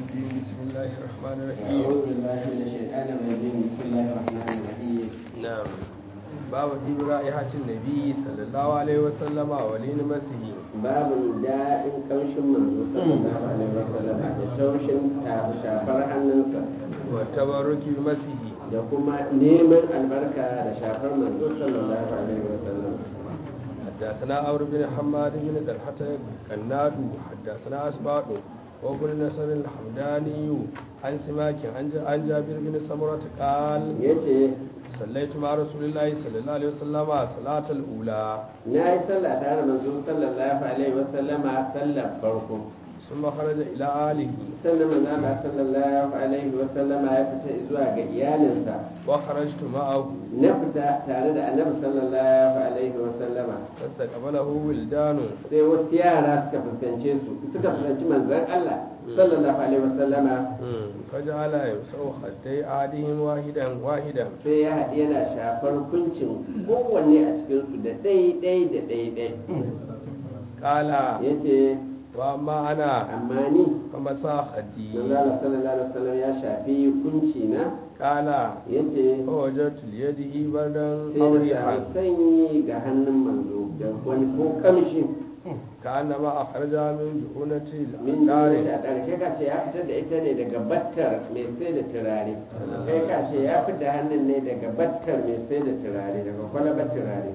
الرجيم بسم الله الرحمن الرحيم أعوذ بالله من الشيطان الرجيم بسم الله الرحمن الرحيم نعم باب ديب رائحة النبي صلى الله عليه وسلم ولين مسه babu daɗin ƙamshin manzo sallallahu alaihi wasallam da taushin shafar hannunsa والتبرك بمسه da kuma neman albarka da shafar manzo sallallahu alaihi wasallam حدثنا عمرو بن حماد بن طلحة القناد حدثنا أسباط وابن نصر الحمداني عن سماك عن عن جابر بن سمرة قال yace صليت مع رسول الله صلى الله عليه وسلم صلاة الأولى na yi sallah tare da manzo sallallahu alaihi wasallama sallar farko ثم خرج إلى آله sannan manzo Allah sallallahu alaihi wasallama ya fita zuwa ga iyalinsa وخرجت معه na fita tare da annabi sallallahu alaihi wasallama فاستقبله ولدان sai wasu yara suka fuskance su suka fuskanci manzon Allah sallallahu alaihi wasallama فجعل يمسح خدي أحدهم واحدا واحدا sai ya haɗi yana shafar kuncin kowanne a cikinsu da ɗai-ɗai da ɗai-ɗai قال ya ce وأما أنا amma ni فمسح خدي manzala sallallahu alaihi wasallam ya shafi kunci na قال ya ce فوجدت ليده بردا sai أو da ريحا samu sanyi ga hannun manzo da wani ko kamshi كأنما أخرجها من جحونة min النار da ɗarshe ka ce ya fitar da ita ne daga battar mai sai da turare kai ka ce ya fitar hannun ne daga battar mai sai da turare daga kwalabar turare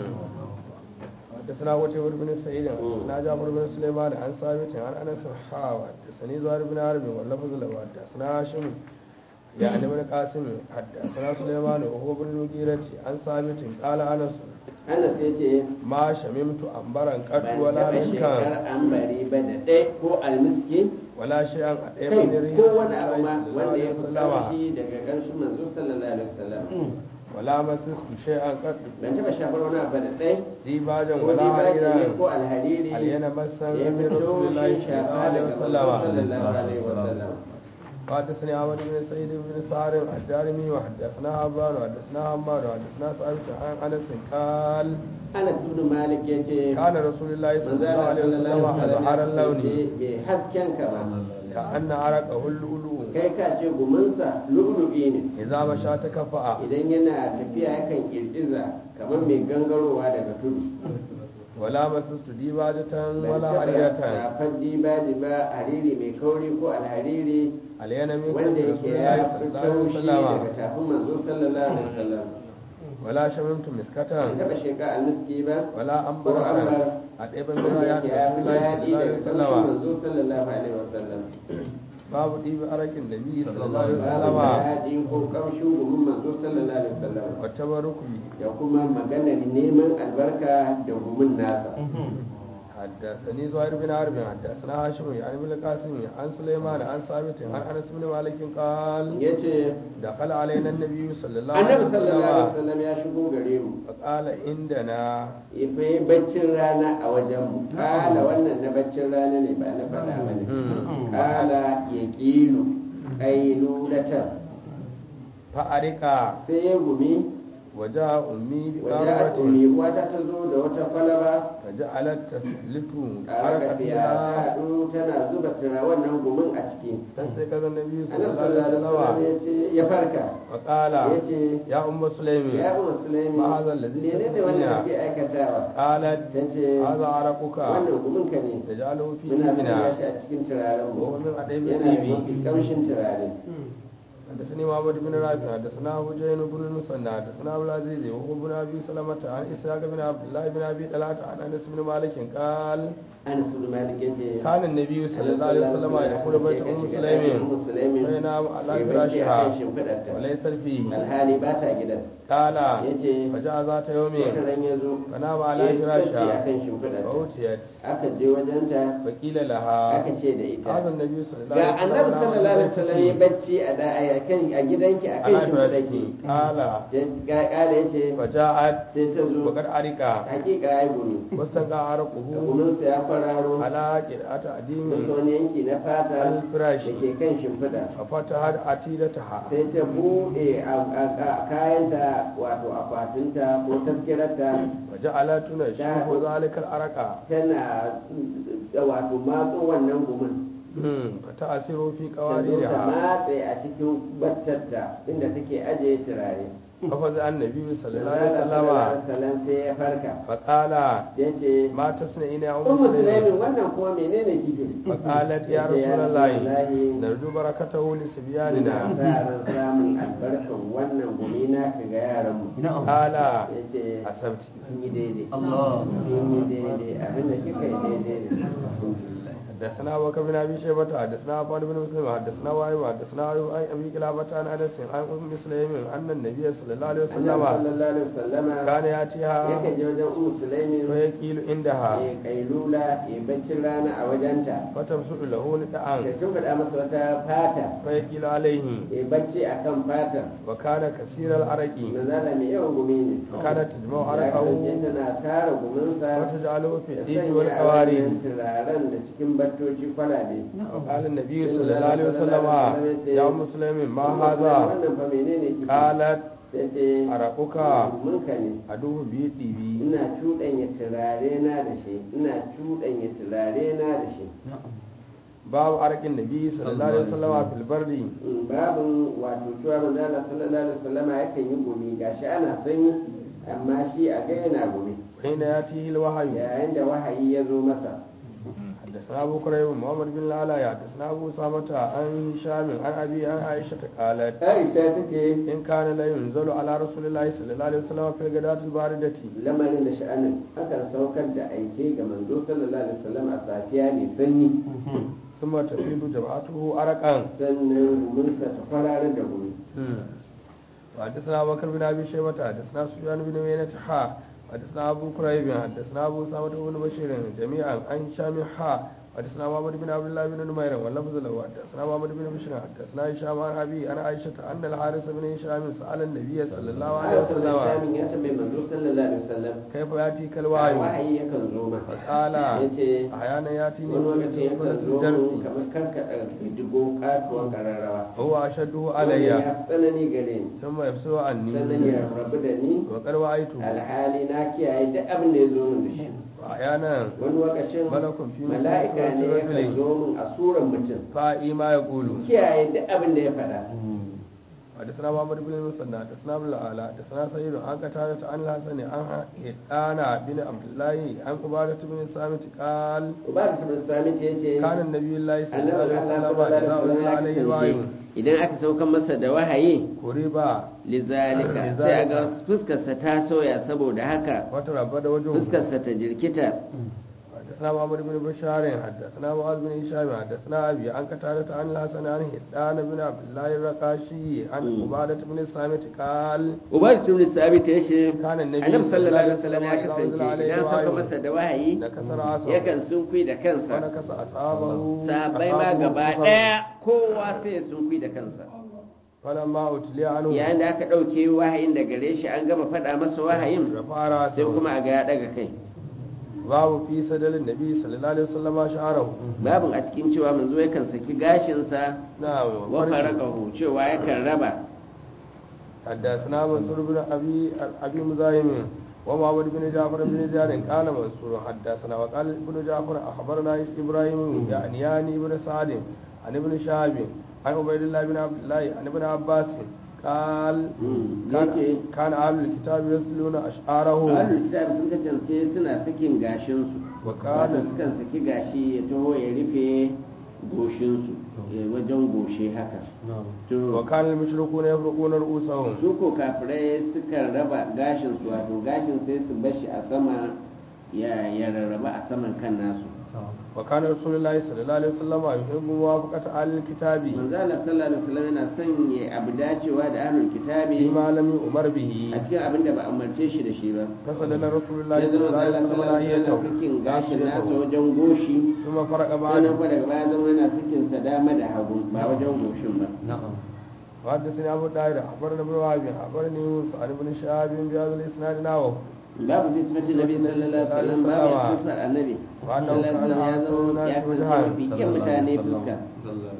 حدثنا قتيبة بن سعيد حدثنا جعفر بن سليمان عن ثابت عن انس حاوى حدثني زهير بن حرب واللفظ له حدثنا هاشم يعني بن قاسم حدثنا سليمان وهو بن المغيرة عن ثابت قال انس ana sai ce ما شممت أنبرا قط ban ولا taɓa مسكا shekar ambari ba da ɗaya ko almiski ولا شيئا أطيب kai من ريح ko رسول wani abu ma الله wanda ya صلى fi الله عليه ƙarfi daga ƙarshen manzo sallallahu alaihi wasallam ولا مسست شيئا قط ban taɓa shafar wani abu da ɗaya ديباجا ko ولا dibaji ne حريرا ko alhariri علينا مسا da ya من fito رسول الله shi صلى الله shafa عليه daga manzo وسلم sallallahu alaihi wasallam وحدثني عمر بن سعيد بن سعر الدارمي وحدثنا عبان وحدثنا عمار وحدثنا ثابت عن انس قال Anas ibn Malik yace كان رسول الله صلى manzo الله Allah عليه وسلم sallallahu alaihi أزهر wasallam اللون bai hasken ka ba كأن عرقه اللؤلؤ kai ka ce guminsa lu'lu'i ne إذا مشى تكفأ idan yana tafiya yakan kirkiza kamar mai gangarowa daga tudu ولا مسست ديباجة Ban ولا taɓa حريرة shafar dibaji ba hariri mai kauri ko alhariri علينا من wanda كتف yake رسول ya الله صلى fi الله عليه taushi daga وسلم tafin manzo sallallahu alaihi wasallam ولا شممت مسكة ban taɓa sheka almiski ba ولا ko أنبرة ambar أطيب من wanda ريحة yake رسول ya الله fi صلى الله daɗi عليه daga وسلم tafin manzo sallallahu alaihi wasallam باب طيب أرك النبي صلى الله عليه babu وسلم daɗi ko kamshin gumin manzo sallallahu alaihi wasallam والتبرك به da kuma maganar neman albarka da gumin nasa حدثني زهير بن حرب حدثنا هاشم يعني بن القاسم عن سليمان عن ثابت عن انس بن مالك قال yace دخل علينا النبي صلى الله عليه annabi sallallahu alaihi وسلم wasallam ya shigo gare mu فقال عندنا ya fi baccin rana a wajen mu kala wannan na baccin rana ne ba na faɗa ba ne kala ya ƙilu ƙailulatar فأرك sai ya gumi وجاء أمي waje a بقارة tuni wata ta zo da wata kwalaba فجعلت تسلت a حركة raka fiya ta فيها haɗu tana zuba tura wannan gumin a ciki فاستيقظ النبي صلى annabi الله عليه sallallahu alaihi wasallam وسلم ya ce ya farka فقال ya ce يا أم سليم ya umar sulaimi Ma hadha alladhi menene tasna'ina? wannan kake aikatawa قالت ta ce هذا عرقك wannan gumin ka ne تجعله في muna sanya إبنا shi a cikin turaren mu وهو من أديب yana da الطيب mafi kamshin turare حدثني محمد بن رافع حدثنا ابو جهل بن المثنى حدثنا ابو العزيز وهو بن ابي سلمة عن اسحاق بن عبد الله بن ابي طلحه عن انس بن مالك قال Anas bin Malik yace كان النبي صلى الله عليه وسلم يدخل بيت ام سليم فينام على فراشها وليس فيه alhali ba ta gidan قال yace فجاء ذات يوم wata ran ya zo فنام على ya bacci فراشها akan shimfiɗarta فأوتيت aka je wajenta فقيل لها aka ce da ita هذا النبي صلى الله ga عليه وسلم annabi نام sallallahu alaihi في wasallam ya بيتك bacci a da a kan a gidanki akan على shimfiɗarki فراشك قال kala yace فجاءت sai ta zo وقد عرق hakika ya gumi واستنقع da عرقه guminsa ya kwararo على قرعة da أديم wani yanki na fata da الفراش ke kan shimfiɗa ففتحت عتيدتها sai ta buɗe a- a- a- kayanta wato akwatinta ko taskirarta وجعلت تنشف ذلك العرق tana mm, wato matso wannan gumin fata asiru fi ta kawari zo ta da matse a cikin battarta inda take ajiye turare hafaza annabi sallallahu Allah alaihi sallallahu wasallama alaihi wasallam sai ya farka faqala ya ce ma tasna ina ya ummu ummu sulaimin sulaimin wannan kuma menene kike faqalat ya Yace, ya rasulullahi Rasulullahi, narju barakatahu li ina sibyanina sa ran samun albarkan wannan gumi na ka ga yaran mu qala ya ce asabti kin yi daidai Allah. kin yi daidai abinda kika yi daidai ne حدثنا ابو بكر بن ابي شيبه حدثنا عفان بن مسلم حدثنا وائل حدثنا ايوب عن ابي قلابه عن انس عن ام سليم ان النبي صلى الله عليه Allah وسلم sallallahu alaihi wasallama كان ياتيها yakan je wajen ummu sulaimin فيقيل عندها ya kailula ya baccin rana a wajenta فتبسط له da ندعا tun faɗa masa wata fata فيقيل عليه ya bacci a kan fatar وكان كثير العرق manzala mai yawan gumi ne وكانت تجمع ya عرقه kasance tana tara guminsa وتجعله في da الديك sanya a والقوارير wannan turaren da cikin battoci kwalabe وقال النبي صلى الله عليه وسلم يا ام سليم ما هذا wannan fa menene kike قالت sai ce عرقك munka ne عدو بيدي ina cuɗanya turare na da shi ina cuɗanya turare na da shi باب عرق النبي صلى الله عليه وسلم في البرد Mm, babin wato cewa manzala sallallahu alaihi wasallama yakan yi gumi gashi ana sanyi amma shi a ga yana gumi حين ياتيه الوحي yayin da wahayi ya zo masa حدثنا ابو كريب محمد بن العلاء حدثنا ابو سامة عن هشام عن ابي عن عائشة قالت Aisha ta ce ان كان لا ينزل على رسول الله صلى الله عليه وسلم في الغداة الباردة lamarin da sha'anin akan saukar da aike ga manzo sallallahu alaihi wasallam a safiya mai sanyi ثم تفيض جبهته عرقا sannan guminsa ta kwararar da gumi وحدثنا ابو بكر بن ابي شيبة حدثنا سفيان بن عيينة حا حدثنا ابو كريب حدثنا ابو سامة بن بشير جميعا عن هشام حا حدثنا محمد بن عبد الله بن نمير واللفظ له حدثنا محمد بن بشير حدثنا هشام عن ابي عن عائشة ان الحارث بن هشام سأل النبي صلى الله عليه Aisha وسلم Islamin ya tambayi manzo sallallahu alaihi wasallam كيف ياتيك الوحي wahayi yakan zo masa قال yace احيانا ياتيني wani في lokacin yakan سورة zo mun الدرس kamar karkaɗa digo katuwan ƙararrawa هو اشده Wannan علي ya fi tsanani gare ni ثم يبصر sannan عني ya rabu da ni وقد وعيته alhali na kiyaye duk abin da ya zo min da shi واحيانا wani lokacin malakun fi misli mala'ika ne suratul yakan rajuli. zo min a suran mutum فا'i ما يقول kiyaye duk abin da ya faɗa حدثنا محمد بن المثنى حدثنا ابن الاعلى حدثنا سعيد عن قتادة عن الحسن عن هدانا بن عبد الله عن عبادة بن الصامت قال ubada ta bin sami ce ce كان النبي الله صلى الله annabi عليه Allah وسلم sallallahu إذا alaihi أنزل wasallam عليه ya الوحي kasance idan aka saukan masa da wahayi قريبا lizalika Lizalika. sai a ga fuskarsa ta sauya saboda haka وتربد وجهه fuskarsa ta jirkita حدثنا محمد بن بشار حدثنا معاذ بن هشام حدثنا ابي عن قتادة عن الحسن عن هدان بن عبد الله الرقاشي عن مم. عبادة بن الصامت قال ubada ta bin sami ta ce كان النبي annabi sallallahu alaihi صلى wasallam ya إذا أنزل kasance عليه idan sauka الوحي masa da wahayi نكسر عصا yakan sunkui da kansa ونكس أصحابه sahabbai ma أصحابه gaba كفر. daya kowa sai ya sunkui da kansa فلما أتلي عنه yayin da aka ɗauke wahayin da gare shi an gama faɗa masa wahayin رفع sai رأسه kuma a ga ya ɗaga kai باب في سدل النبي صلى الله عليه وسلم شعره babin a cikin cewa manzo yakan saki gashinsa نعم wa faraqahu cewa yakan raba حدثنا منصور بن أبي أبي مزاحم ومحمد بن جعفر بن زياد قال منصور حدثنا وقال ابن جعفر أخبرنا إبراهيم يعني يعني ابن سعد عن ابن شهاب عن عبيد الله بن عبد الله عن ابن عباس قال كان yake كان أهل الكتاب يسلون أشعارهم ahlul kitab sun kasance suna sakin gashinsu وكان wato sukan saki gashi ya taho ya rufe goshinsu eh, wajen goshe haka to وكان المشركون يفرقون رؤوسهم su ko kafirai sukan raba gashinsu wato gashin sai su bashi a sama ya ya rarraba a saman kan nasu وكان رسول الله صلى الله عليه وسلم يحب موافقة أهل الكتاب manzo Allah sallallahu alaihi wasallam yana son ya abu dacewa da ahlul kitabi فيما لم يؤمر به a cikin abin da ba a umarce shi da shi ba فسدل رسول الله ya صلى zama الله عليه Allah وسلم sallallahu alaihi ناحيته wasallam sakin gashin nasa wajen goshi ثم فرق sannan بعد kuma daga baya zama yana sakin sa dama da hagu ba wajen goshin ba وحدثني أبو داود أخبرنا ابن وهب أخبرني يوسف عن ابن شهاب بهذا الإسناد نحوه babu fi sifatin nabi sallallahu alaihi wasallam babu ya sifar annabi وأنه sallallahu alaihi كان wasallam ya أحسن zama الناس ya kasance وجها mafi kyan mutane fuska حدثنا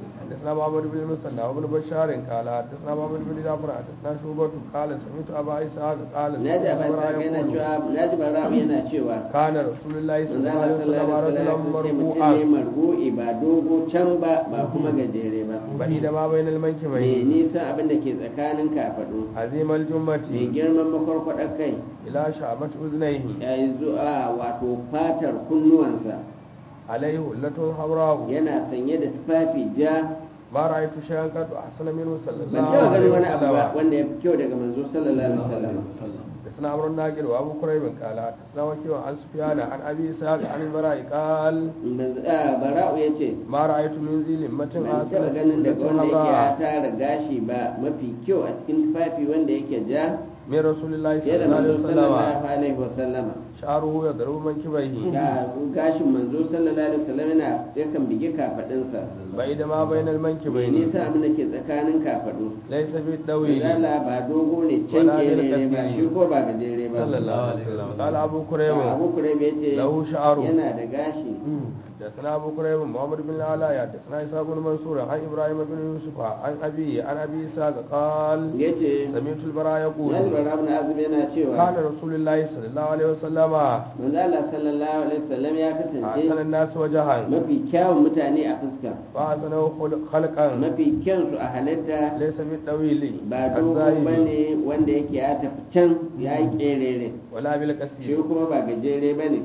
حدثنا محمد بن المثنى وابن بشار قال حدثنا محمد بن جعفر حدثنا شعبة قال سمعت ابا اسحاق قال na ji سمعت abin عمر sa yana يقول cewa na ji bara'u yana cewa كان رسول الله صلى الله عليه manzala وسلم sallallahu رجلا alaihi wasallam mutum ne مرفوعا marbu'i ba dogo can ba ba kuma gajere ba بعيد ما بين mai المنكبين nisa abin da ke tsakanin kafaɗu عظيم mai الجمة girman makwarkwaɗar kai إلى شعبة أذنيه ya yi zuwa wato fatar kunnuwansa عليه هلة حمراء yana sanye da tufafi ja ما رأيت شيئا قد أحسن منه صلى ban الله taɓa عليه ganin wani abu ba وسلم wanda ya fi kyau daga manzo sallallahu alaihi wasallam حدثنا عمرو الناقل وابو كريب قال حدثنا وكيع عن سفيان عن ابي اسحاق عن البراء قال Manzo- ah, bara'u ya ce ما رايت من ذي لمة ban taɓa احسن ganin daga wanda yake ya حمراء tara gashi ba mafi kyau a cikin tufafi wanda yake ja من رسول الله fiye صلى da الله عليه manzo وسلم sallallahu alaihi wasallama شعره يضرب منكبيه ga gashin manzo sallallahu alaihi wasallam yana yakan bige kafadinsa بعيد ما بين mai المنكبين nisa abin da ke tsakanin kafadu ليس بالطويل Zala ba dogo ne can Wala bil gere ne ba kasiri. shi ko ba gajere ba صلى الله عليه وسلم قال ابو كريب abu kurebe ya ce له شعر yana da gashi حدثنا ابو كريب محمد بن العلاء حدثنا اسحاق بن منصور عن ابراهيم بن يوسف عن ابي عن ابي اسحاق قال ya ce سمعت البراء يقول nazbar abu na azumi yana cewa كان رسول الله صلى الله عليه وسلم manzala sallallahu alaihi wasallam ya أحسن kasance الناس وجها mafi kyawun mutane a fuska وأحسنه خلق- خلقا mafi kyansu a halitta ليس بالطويل ba dogo الزاهد bane wanda yake ya tafi can ya yi kerere ولا shi بالكثير kuma ba gajere bane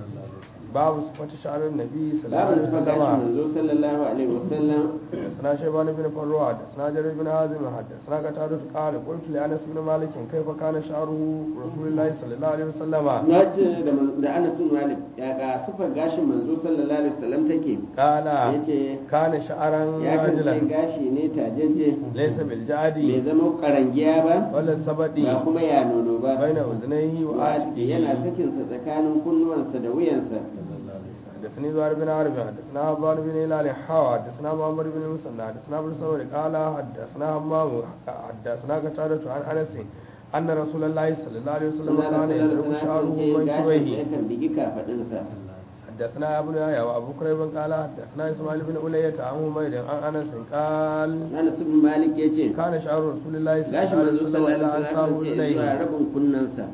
باب صفة شعر النبي صلى الله عليه babu nufa gashin وسلم manzo sallallahu alaihi wasallam حدثنا شيبان بن فروع حدثنا جرير بن حازم حدثنا قتادة قال قلت لأنس بن مالك كيف كان شعره رسول الله صلى الله عليه وسلم na ce da man- da Anas bin Malik ya ga sifar gashin manzo sallallahu alaihi wasallam take قال yace كان شعرا ya kasance رجلا gashi ne tajeje ليس bai بالجعد zama karangiya ba ولا السبد ba kuma ya nono ba بين أذنيه Wa'adi yana وآتيه sakinsa tsakanin kunnuwansa da wuyansa حدثني زهير بن عربي حدثنا عبان بن هلال حاوى حدثنا محمد بن المثنى حدثنا ابن سعود قال حدثنا همام حدثنا قتادة عن انس ان رسول الله صلى الله عليه وسلم كان يضرب شعره gashin منكبيه yakan bigi kafadinsa حدثنا ابو يحيى وابو كريب قال حدثنا اسماعيل بن علية عن حميد عن انس قال Anas bin Malik yace كان شعر رسول الله صلى gashin الله عليه manzo وسلم sallallahu الى alaihi انصاب wasallam ce zuwa اذنيه rabin kunnansa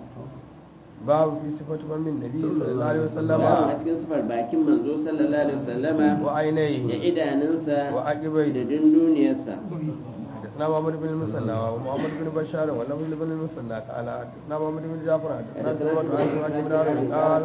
باب في صفة فم النبي صلى الله عليه babu a وسلم cikin sifar bakin manzo sallallahu alaihi wasallama da وعينيه idanunsa da وعقبيه dunduniyarsa حدثنا محمد بن المثنى ومحمد بن بشار ولفظ بن المثنى قال حدثنا محمد بن جعفر حدثنا سلمة عن سماك بن عرب قال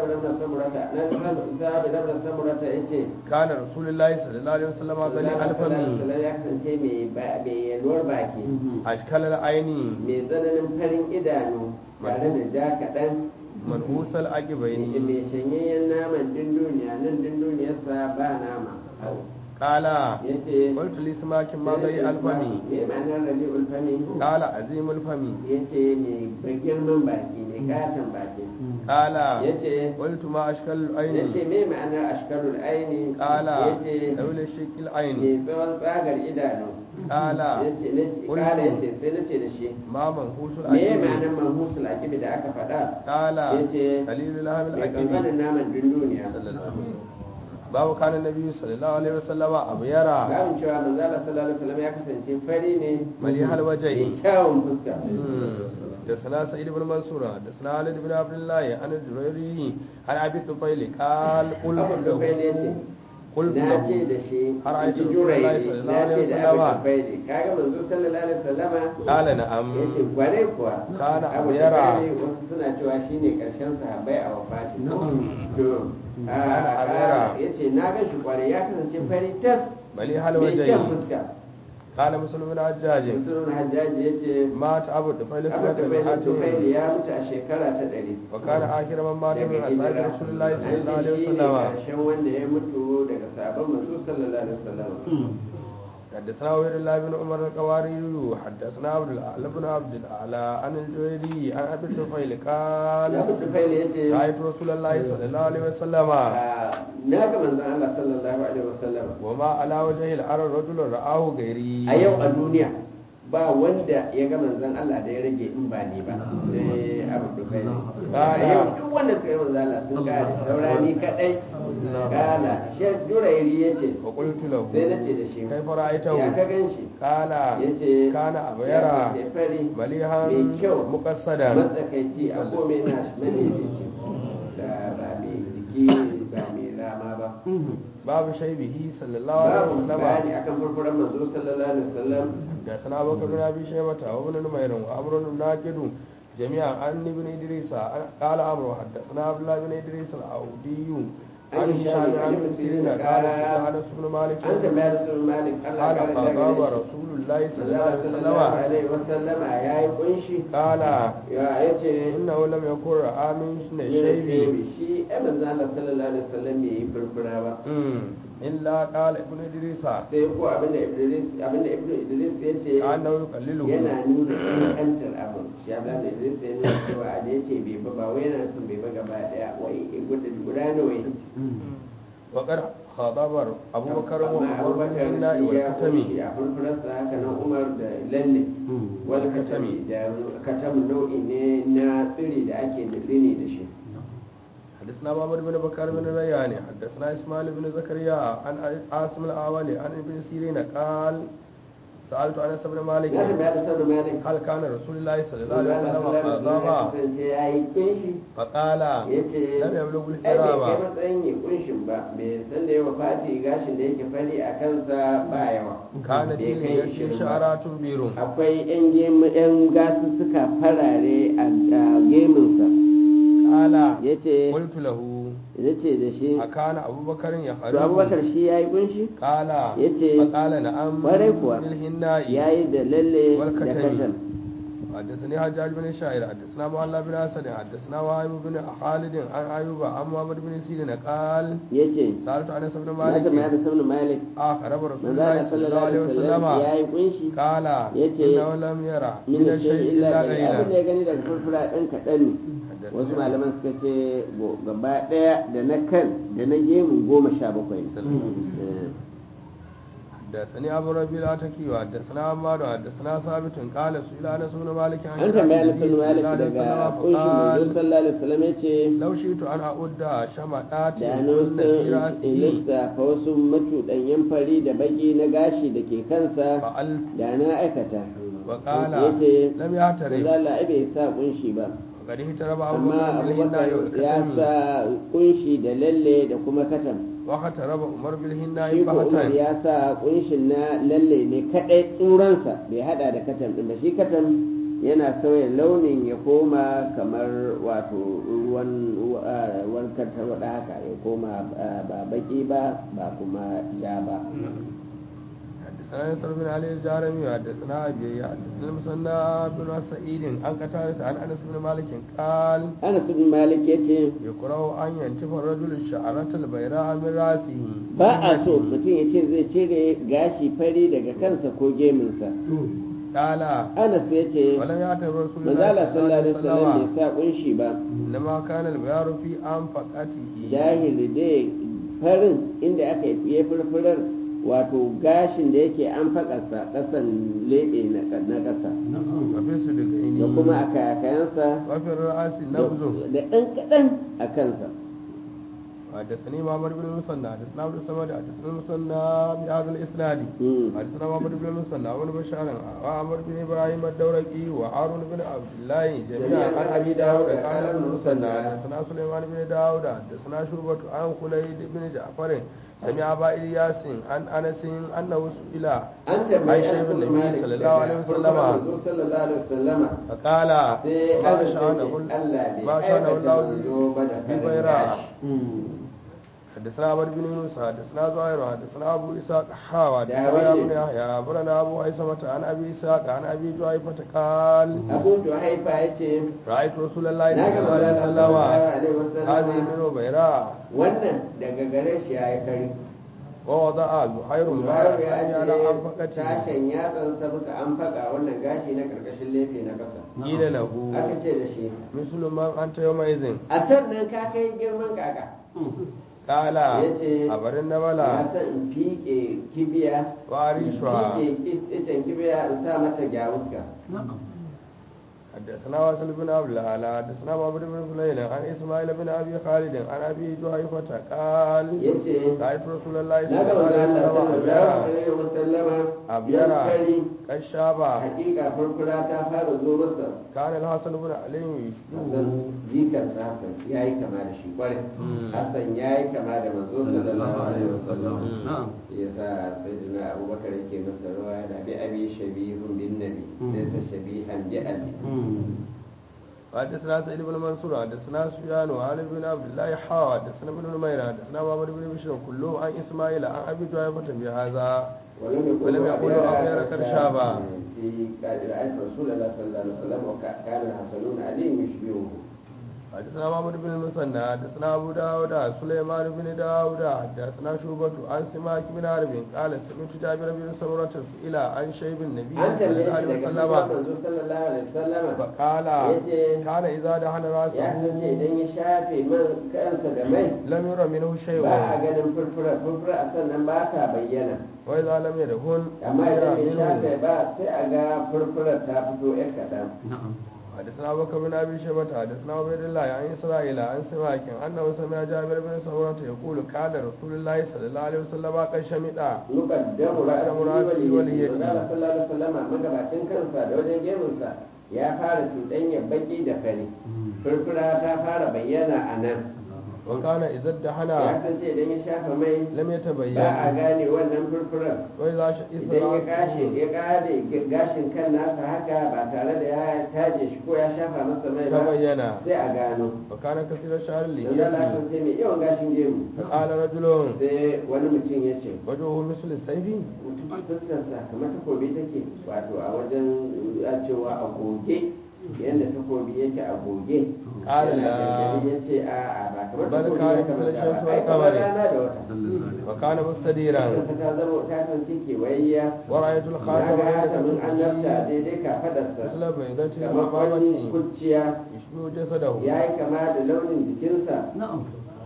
كان رسول الله صلى الله عليه وسلم غني الفم ya kasance mai yalwar baki أشكال العين mai tsananin farin idanu tare da ja kaɗan منهوس العقبين mai shanyayyen naman dunduniya nan dunduniyarsa ba nama قال ya ce قلت لسماك ما غني الفم me ma'anar rali ulfami قال عظيم الفم ya ce mai girman baki mai katon baki قال ya ce قلت ما أشكال ya ce العين me ma'anar ashkarul aini قال ya ce دول الشك العين mai tsawon tsagar idanu قال ya ce na ce kala ya ce sai na ce da shi ما منهوس me العقبين ma'anar manhusul akibi da aka faɗa قال ya ce قليل لهم mai العقبين kankanin naman dunduniya صلى الله عليه وسلم babu kana nabi sallallahu alaihi wasallam abu yara Gabin cewa manzala sallallahu alaihi wasallam ya kasance fari ne malihal wajhi mai kyawun fuska da sana sa'id ibn mansura da sana halid ibn abdullah an jurayri an abi tufail qal qul abu da fai ne ce qul na ce da shi har ayatu ji jurai rasulullahi na sallallahu ce alaihi da abu da wasallam fai ne kaga manzo sallallahu alaihi wasallama qala na'am ya ce gware kuwa Kana abu abu yara. da fai wasu suna cewa shine karshen sahabbai a wafati to Kana abu yara. ya ce na gan shi kware ya kasance fari tas malihal mai wajhi kyan fuska qala muslim ibn hajjaj musulun hajjaji ya ce mata abu tufail abu da sallallahu fai tufaili alaihi ya mutu a shekara ta ɗari wa kana akhir man mata min ashabi rasulullahi sallallahu alaihi wasallam karshen wanda ya mutu daga sabon manzo sallallahu alaihi wasallam حدثنا عبيد الله بن عمر القواري حدثنا عبد الاعلى بن عبد الاعلى عن الجويري عن ابي الطفيل ya قال mutu faili ya ce رايت رسول الله صلى الله عليه وسلم na ga manzon Allah sallallahu alaihi wasallam وما على وجه الارض رجل رآه غيري a yau a duniya ba wanda ya ga manzon Allah da ya rage in ba ni ba sai abu da faili a yau duk wanda suka yi manzon Allah sun kare saura ni kadai kala shek durairi ya ce وقلت له sai na ce da shi كيف رأيته ya ka gan shi قال ya ce كان ya أبيرا ce fari مليحا mai kyau مقصدا matsakaici a kome na madaidaici da ba mai jiki ba mai rama ba باب شيبه صلى الله عليه babu وسلم bayani akan furfuran manzo sallallahu alaihi wasallam حدثنا ابو بكر بن ابي شيبه وابن نمير وعمر بن ناجد جميعا عن ابن ادريس قال عمرو حدثنا عبد الله بن ادريس الاودي عن هشام عن ابن سيرين قال سئل انس بن مالك an tambaya da sun malik Allah قال ya kare da خطاب gare رسول الله shi صلى الله عليه sallallahu وسلم alaihi wasallama yayi kunshi قال ya yace انه لم يكن راى من شيبه shi ai manzo Allah sallallahu alaihi wasallam bai yi furfura ba الا قال ابن ادريس sai ko abinda Idris abinda Ibn Idris ya ce كانه يقلله yana nuna kankantar abu shi abin da Idris ya nuna cewa a da yace bai ba ba wai yana nufin bai ba gaba daya wai guda guda nawa yake وقد خاطب ابو بكر amma وعمر بن Abubakar الناء shi ya والكتم kunshi a furfurarsa haka nan Umar da lalle wal katami da katam nau'i ne na tsiri da ake rini da shi حدثنا محمد بن بكر بن ريان حدثنا اسماعيل بن زكريا عن عاصم الاولي عن ابن سيرين قال سالت انس بن مالك na tambaya da sabu malik هل كان رسول الله صلى الله Allah عليه وسلم sallallahu alaihi قضاها wasallam ya yi kunshi فقال yace لم يبلغ ai bai kai الحرام matsayin ya kunshin ba bai san da yawa fati gashin da yake fari a kansa ba yawa كان bai في kai يده ishirin ba. شعرات بير akwai yan gemu yan gasussuka farare a a gemunsa قال yace قلت له yace da shi أكان أبو بكر to يخرج abubakar shi ya yi kunshi قال yace فقال نعم kwarai kuwa بالهناء ya yi da lalle da والكتم. katam حدثني حجاج بن الشاعر حدثنا معل بن اسد حدثنا وهيب بن خالد عن ايوب عن محمد بن سيرين قال yace سالت انس بن na tambaya مالك da sabu malik اخر رسول manzo الله Allah صلى الله عليه وسلم ya yi kunshi قال yace, انه لم يرى min من da الشيء shi الا illa abin da غيره ya gani daga furfura ɗan kaɗan ne wasu malaman suka ce go- gaba ɗaya da na kan da na gemu goma sha bakwai ne. حدثني ابو ربيع العتكي وحدثنا عمار حدثنا ثابت قال سئل انس بن مالك عن an كلام tambaya na النبي sunu صلى malik الله عليه وسلم فقال daga kunshin manzo sallallahu alaihi wasallam ya ce لو شئت ان اعد شمعات da كل nan في in راسه lissafa wasu macuɗanyen fari da baki na gashi da ke kansa فعلت da na aikata وقال ya ce لم manzo يعترف Allah ai bai sa kunshi ba وقد اهترب ابو amma بكر بالهناء abubakar ya والكتم sa kunshi da lalle da kuma katam واخترب عمر بالهناء shi ko umar فهتان ya sa kunshin na lalle ne kadai tsuransa bai hada da katam din ba shi katam yana sauya launin ya koma kamar wato ruwan ruwan tarwada haka ya koma ah, ba baki ba ba kuma ja ba حدثنا يسر بن علي الجارمي وحدثنا ابي حدثنا المثنى بن سعيد عن قتادة عن انس بن مالك قال Anas bin Malik yace يكره ان ينتف الرجل الشعرة البيراء من راسه ba a so mutum ya ce zai cire gashi fari daga kansa ko geminsa قال Anas ya ce ولم يعتبر رسول الله manzala صلى الله عليه sallallahu alaihi wasallam bai وسلم sa kunshi ba انما كان البيار في انفقته jahili dai farin inda aka yi furfurar wato gashin da yake an faƙasa ƙasan leɓe na ƙasa وفي صدقين da kuma a kakayansa وفي الرأس da نبذ da ɗan kaɗan a kansa حدثني معمر بن المثنى حدثنا عبد الصمد حدثنا المثنى بهذا الاسناد Mm. حدثنا محمد بن المثنى وابن بشار وعمر بن ابراهيم الدورقي وهارون بن عبد الله جميعا عن ابي داود قال ابن المثنى حدثنا سليمان بن داود حدثنا شعبة عن خليد بن جعفر سمع ابا الياس عن انس انه سئل an tambayi Aisha Anas ibn bin Nabi Malik sallallahu alaihi daga wasallama. farkon manzo sallallahu alaihi wasallama فقال sai ما Anas ya ce شأنه Allah bai ما شأنه aikata الله manzo ba da farin ببيراء gashi حدثنا عمر بن يونس حدثنا زهير حدثنا ابو اسحاق حاوى ده حدثنا ولي. ابن يحيى اخبرنا ابو هيثمة عن ابي اسحاق عن ابي جعيفة قال Abu Juhaifa ya ce رايت رسول الله na صلى ga الله manzo عليه sallallahu وسلم alaihi هذه wasallama من بيراء wannan daga gare shi ya yi kari ووضع زهير Zuhairu مبارك ya على ce انفقته sashen yatsansa bisa an faɗa wannan gashi na ƙarƙashin lefe na ƙasa قيل له aka ce da shi مثل من انت يومئذ a sannan ka kai girman kaka قال yace أبر ya النبلة san in fiƙe kibiya in وأريشها fiƙe icen kibiya in sa mata gyawuska حدثنا واصل بن عبد الله حدثنا محمد بن فليل عن اسماعيل بن ابي خالد عن ابي جحيفة قال yace رايت رسول الله na صلى ga الله عليه manzo Allah وسلم sallallahu ابيرا alaihi wasallama أبيرا. yankari قد شابا hakika furfura ta fara zo masa كان الحسن بن علي Hassan يشبهه jikansa Hassan ya yi kama da shi kwarai Hassan ya yi kama da manzo sallallahu alaihi wasallam na'am ya sa sayyidina abubakar yake masa rawa da bi abi shabihun bin nabi laysa shabihan bi abi حدثنا سعيد بن منصور حدثنا سفيان وعلي بن عبد الله حا حدثنا ابن نمير حدثنا محمد بن بشر كلهم عن اسماعيل عن ابي جحيفة بهذا ولم ولم يقولوا أبيرا قد شابا. في قال رأيت رسول الله صلى الله عليه وسلم وكان الحسنون عليه يشبهه حدثنا محمد بن المثنى حدثنا ابو داود سليمان بن داود حدثنا شعبة عن سماك بن حرب قال سمعت جابر بن سمرة سئل عن شيب النبي an صلى tambaye الله عليه shi daga وسلم manzo sallallahu alaihi wasallam فقال yace كان اذا دهن ya kasance راسه idan ya shafe man kansa da mai لم ير منه شيء ba a ganin furfura furfura a sannan ba ta bayyana واذا لم يدهن amma يرى idan bai shafe منه ba sai a ga furfurar ta fito yar kaɗan na'am حدثنا ابو بكر بن ابي شيبه حدثنا عبيد الله عن اسرائيل عن سماك انه سمع جابر بن سمرة يقول كان رسول الله صلى الله عليه وسلم قد شمئا muqaddamu Muqaddamu ra'si ra'si wal wal yadi yadi. Allah sallallahu alaihi wasallam magabacin kansa da wajen gemunsa ya fara cuɗanya baki da fari furfura ta fara bayyana a nan وكان اذا ya ادهن kasance idan ya shafa mai لم ba a يتبين gane wannan furfurar واذا شئت idan ya gashi ya kare gashin kan nasa haka ba tare da ya taje shi ko ya shafa masa mai ba تبين sai a gano وكان كثير الشعر yanzu Allah اللي sai mai yawan gashin gemu فقال رجل sai wani mutum ya ce وجهه مثل السيف mutum fuskarsa kamar takobi take wato a wajen a cewa a goge yadda takobi yake a goge Ƙara Yana la- gargaɗi ya ce a a ba kamar Bal takobi kana ya kamar misal shamsu ba wal ai kamar qamari. rana da wata وكان مستديرا fuskarsa ta zama ta kasance kewayayya ورأيت na الخاتم ga بين hatamin annabta كتفه daidai kafadarsa مثل بيضة kamar wani الأمامة kuciya يشبه جسده ya yi kama da launin jikinsa na'am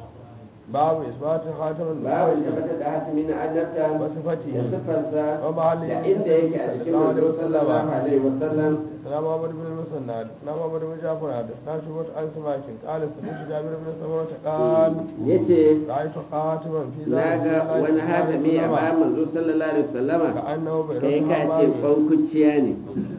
باب إثبات خاتم babu النبوة tabbatar da hatimi na annabta da وصفته siffarsa ومحله da inda yake a jikin manzo sallallahu alaihi wasallam حدثنا محمد بن المثنى حدثنا محمد بن جعفر حدثنا شعبة عن سماك قال سمعت جابر بن سمرة قال yace رأيت خاتما في na ذلك ga wani hatimi a bayan manzo sallallahu alaihi wasallama كأنه kai بين ka ce kwankuciya ne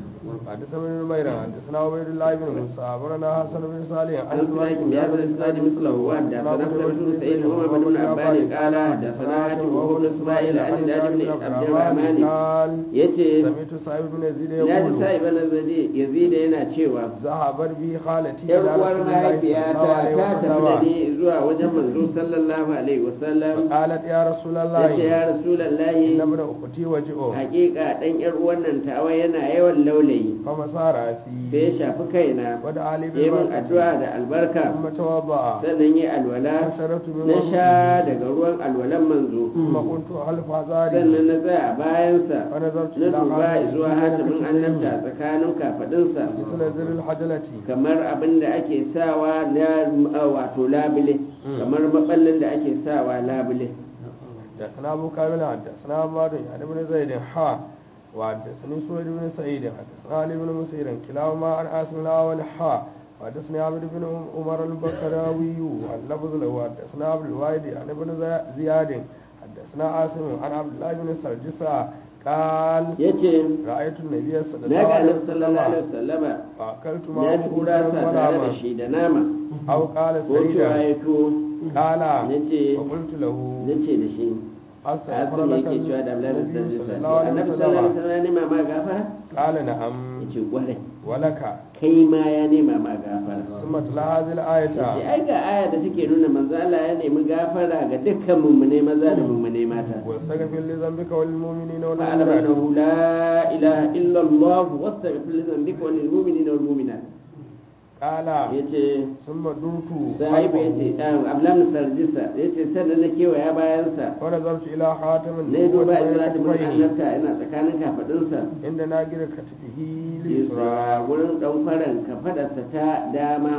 حدثنا ابن نمير حدثنا عبيد الله بن موسى أخبرنا حسن بن صالح عن سماك بن هذا الاسناد مثله وحدثنا قتيبة بن سعيد ومحمد بن عبان قال حدثنا حاتم وهو بن اسماعيل عن النادي بن عبد الرحمن قال yace سمعت سعيد بن يزيد na ji يقول sa'i bana yazida yana cewa ذهبت بي خالتي yar إلى uwar رسول الله صلى mahaifiyata الله عليه ta tafi da وسلم ni zuwa wajen manzo sallallahu alaihi wasallam فقالت يا رسول ta ce الله ya إن rasulallahi ابن أختي وجئه hakika dan yar uwan nan tawa yana yawan laulayi فمسار sai ya رأسي shafi kaina ودعا لي ya min بالبركة addu'a da albarka ثم توضأ sannan yi alwala فشربت من na وضوءه sha daga ruwan alwalan manzo ثم كنت خلف sannan عذاري na tsaya a bayansa فنظرت na إلى duba خاتم zuwa hatimin annabta tsakanin kafadinsa مثل زر الحجلة kamar abin da ake sawa na uh, wato labule kamar maballin da ake sawa labule حدثنا أبو كامل حدثنا عمار يعني بن زيد حا وحدثني سويد بن سعيد حدثنا علي بن مسير كلاهما عن عاصم الأول حا وحدثني عبد بن عمر البكراوي واللفظ له حدثنا عبد الواحد عن ابن زياد حدثنا عاصم عن عبد الله بن سرجسة قال yace رأيت النبي صلى na الله ga عليه annabi sallallahu alaihi وسلم wasallama فأكلت na معه ci gurasa tare da ولما shi da nama أو قال ko cewa سيدا ya tuwo قال nace وقلت له nace da shi أستغفر Asim لك yake cewa da Abdullahi bin النبي Sallisa صلى الله عليه annabi sallallahu alaihi وسلم wasallam ya nema ma gafara قال نعم yace kwarai ولك kai ma ya nema ma gafara ثم تلا هذه الآية yace ai ga aya da take nuna manzo Allah ya nemi gafara ga dukkan mummune maza da mummune mata واستغفر لذنبك وللمؤمنين فاعلم والمؤمنات انه لا اله الا الله واستغفر لذنبك وللمؤمنين والمؤمنات قال yace ثم درت sahibu yace ablam sarjisa yace sannan na kewaya bayansa ونظرت إلى خاتم na yi duba النبوة ina بين ta mun كتفيه annabta ina tsakanin kafadinsa عند ناقر كتفه yusra اليسرى wurin dan faran kafadarsa ta dama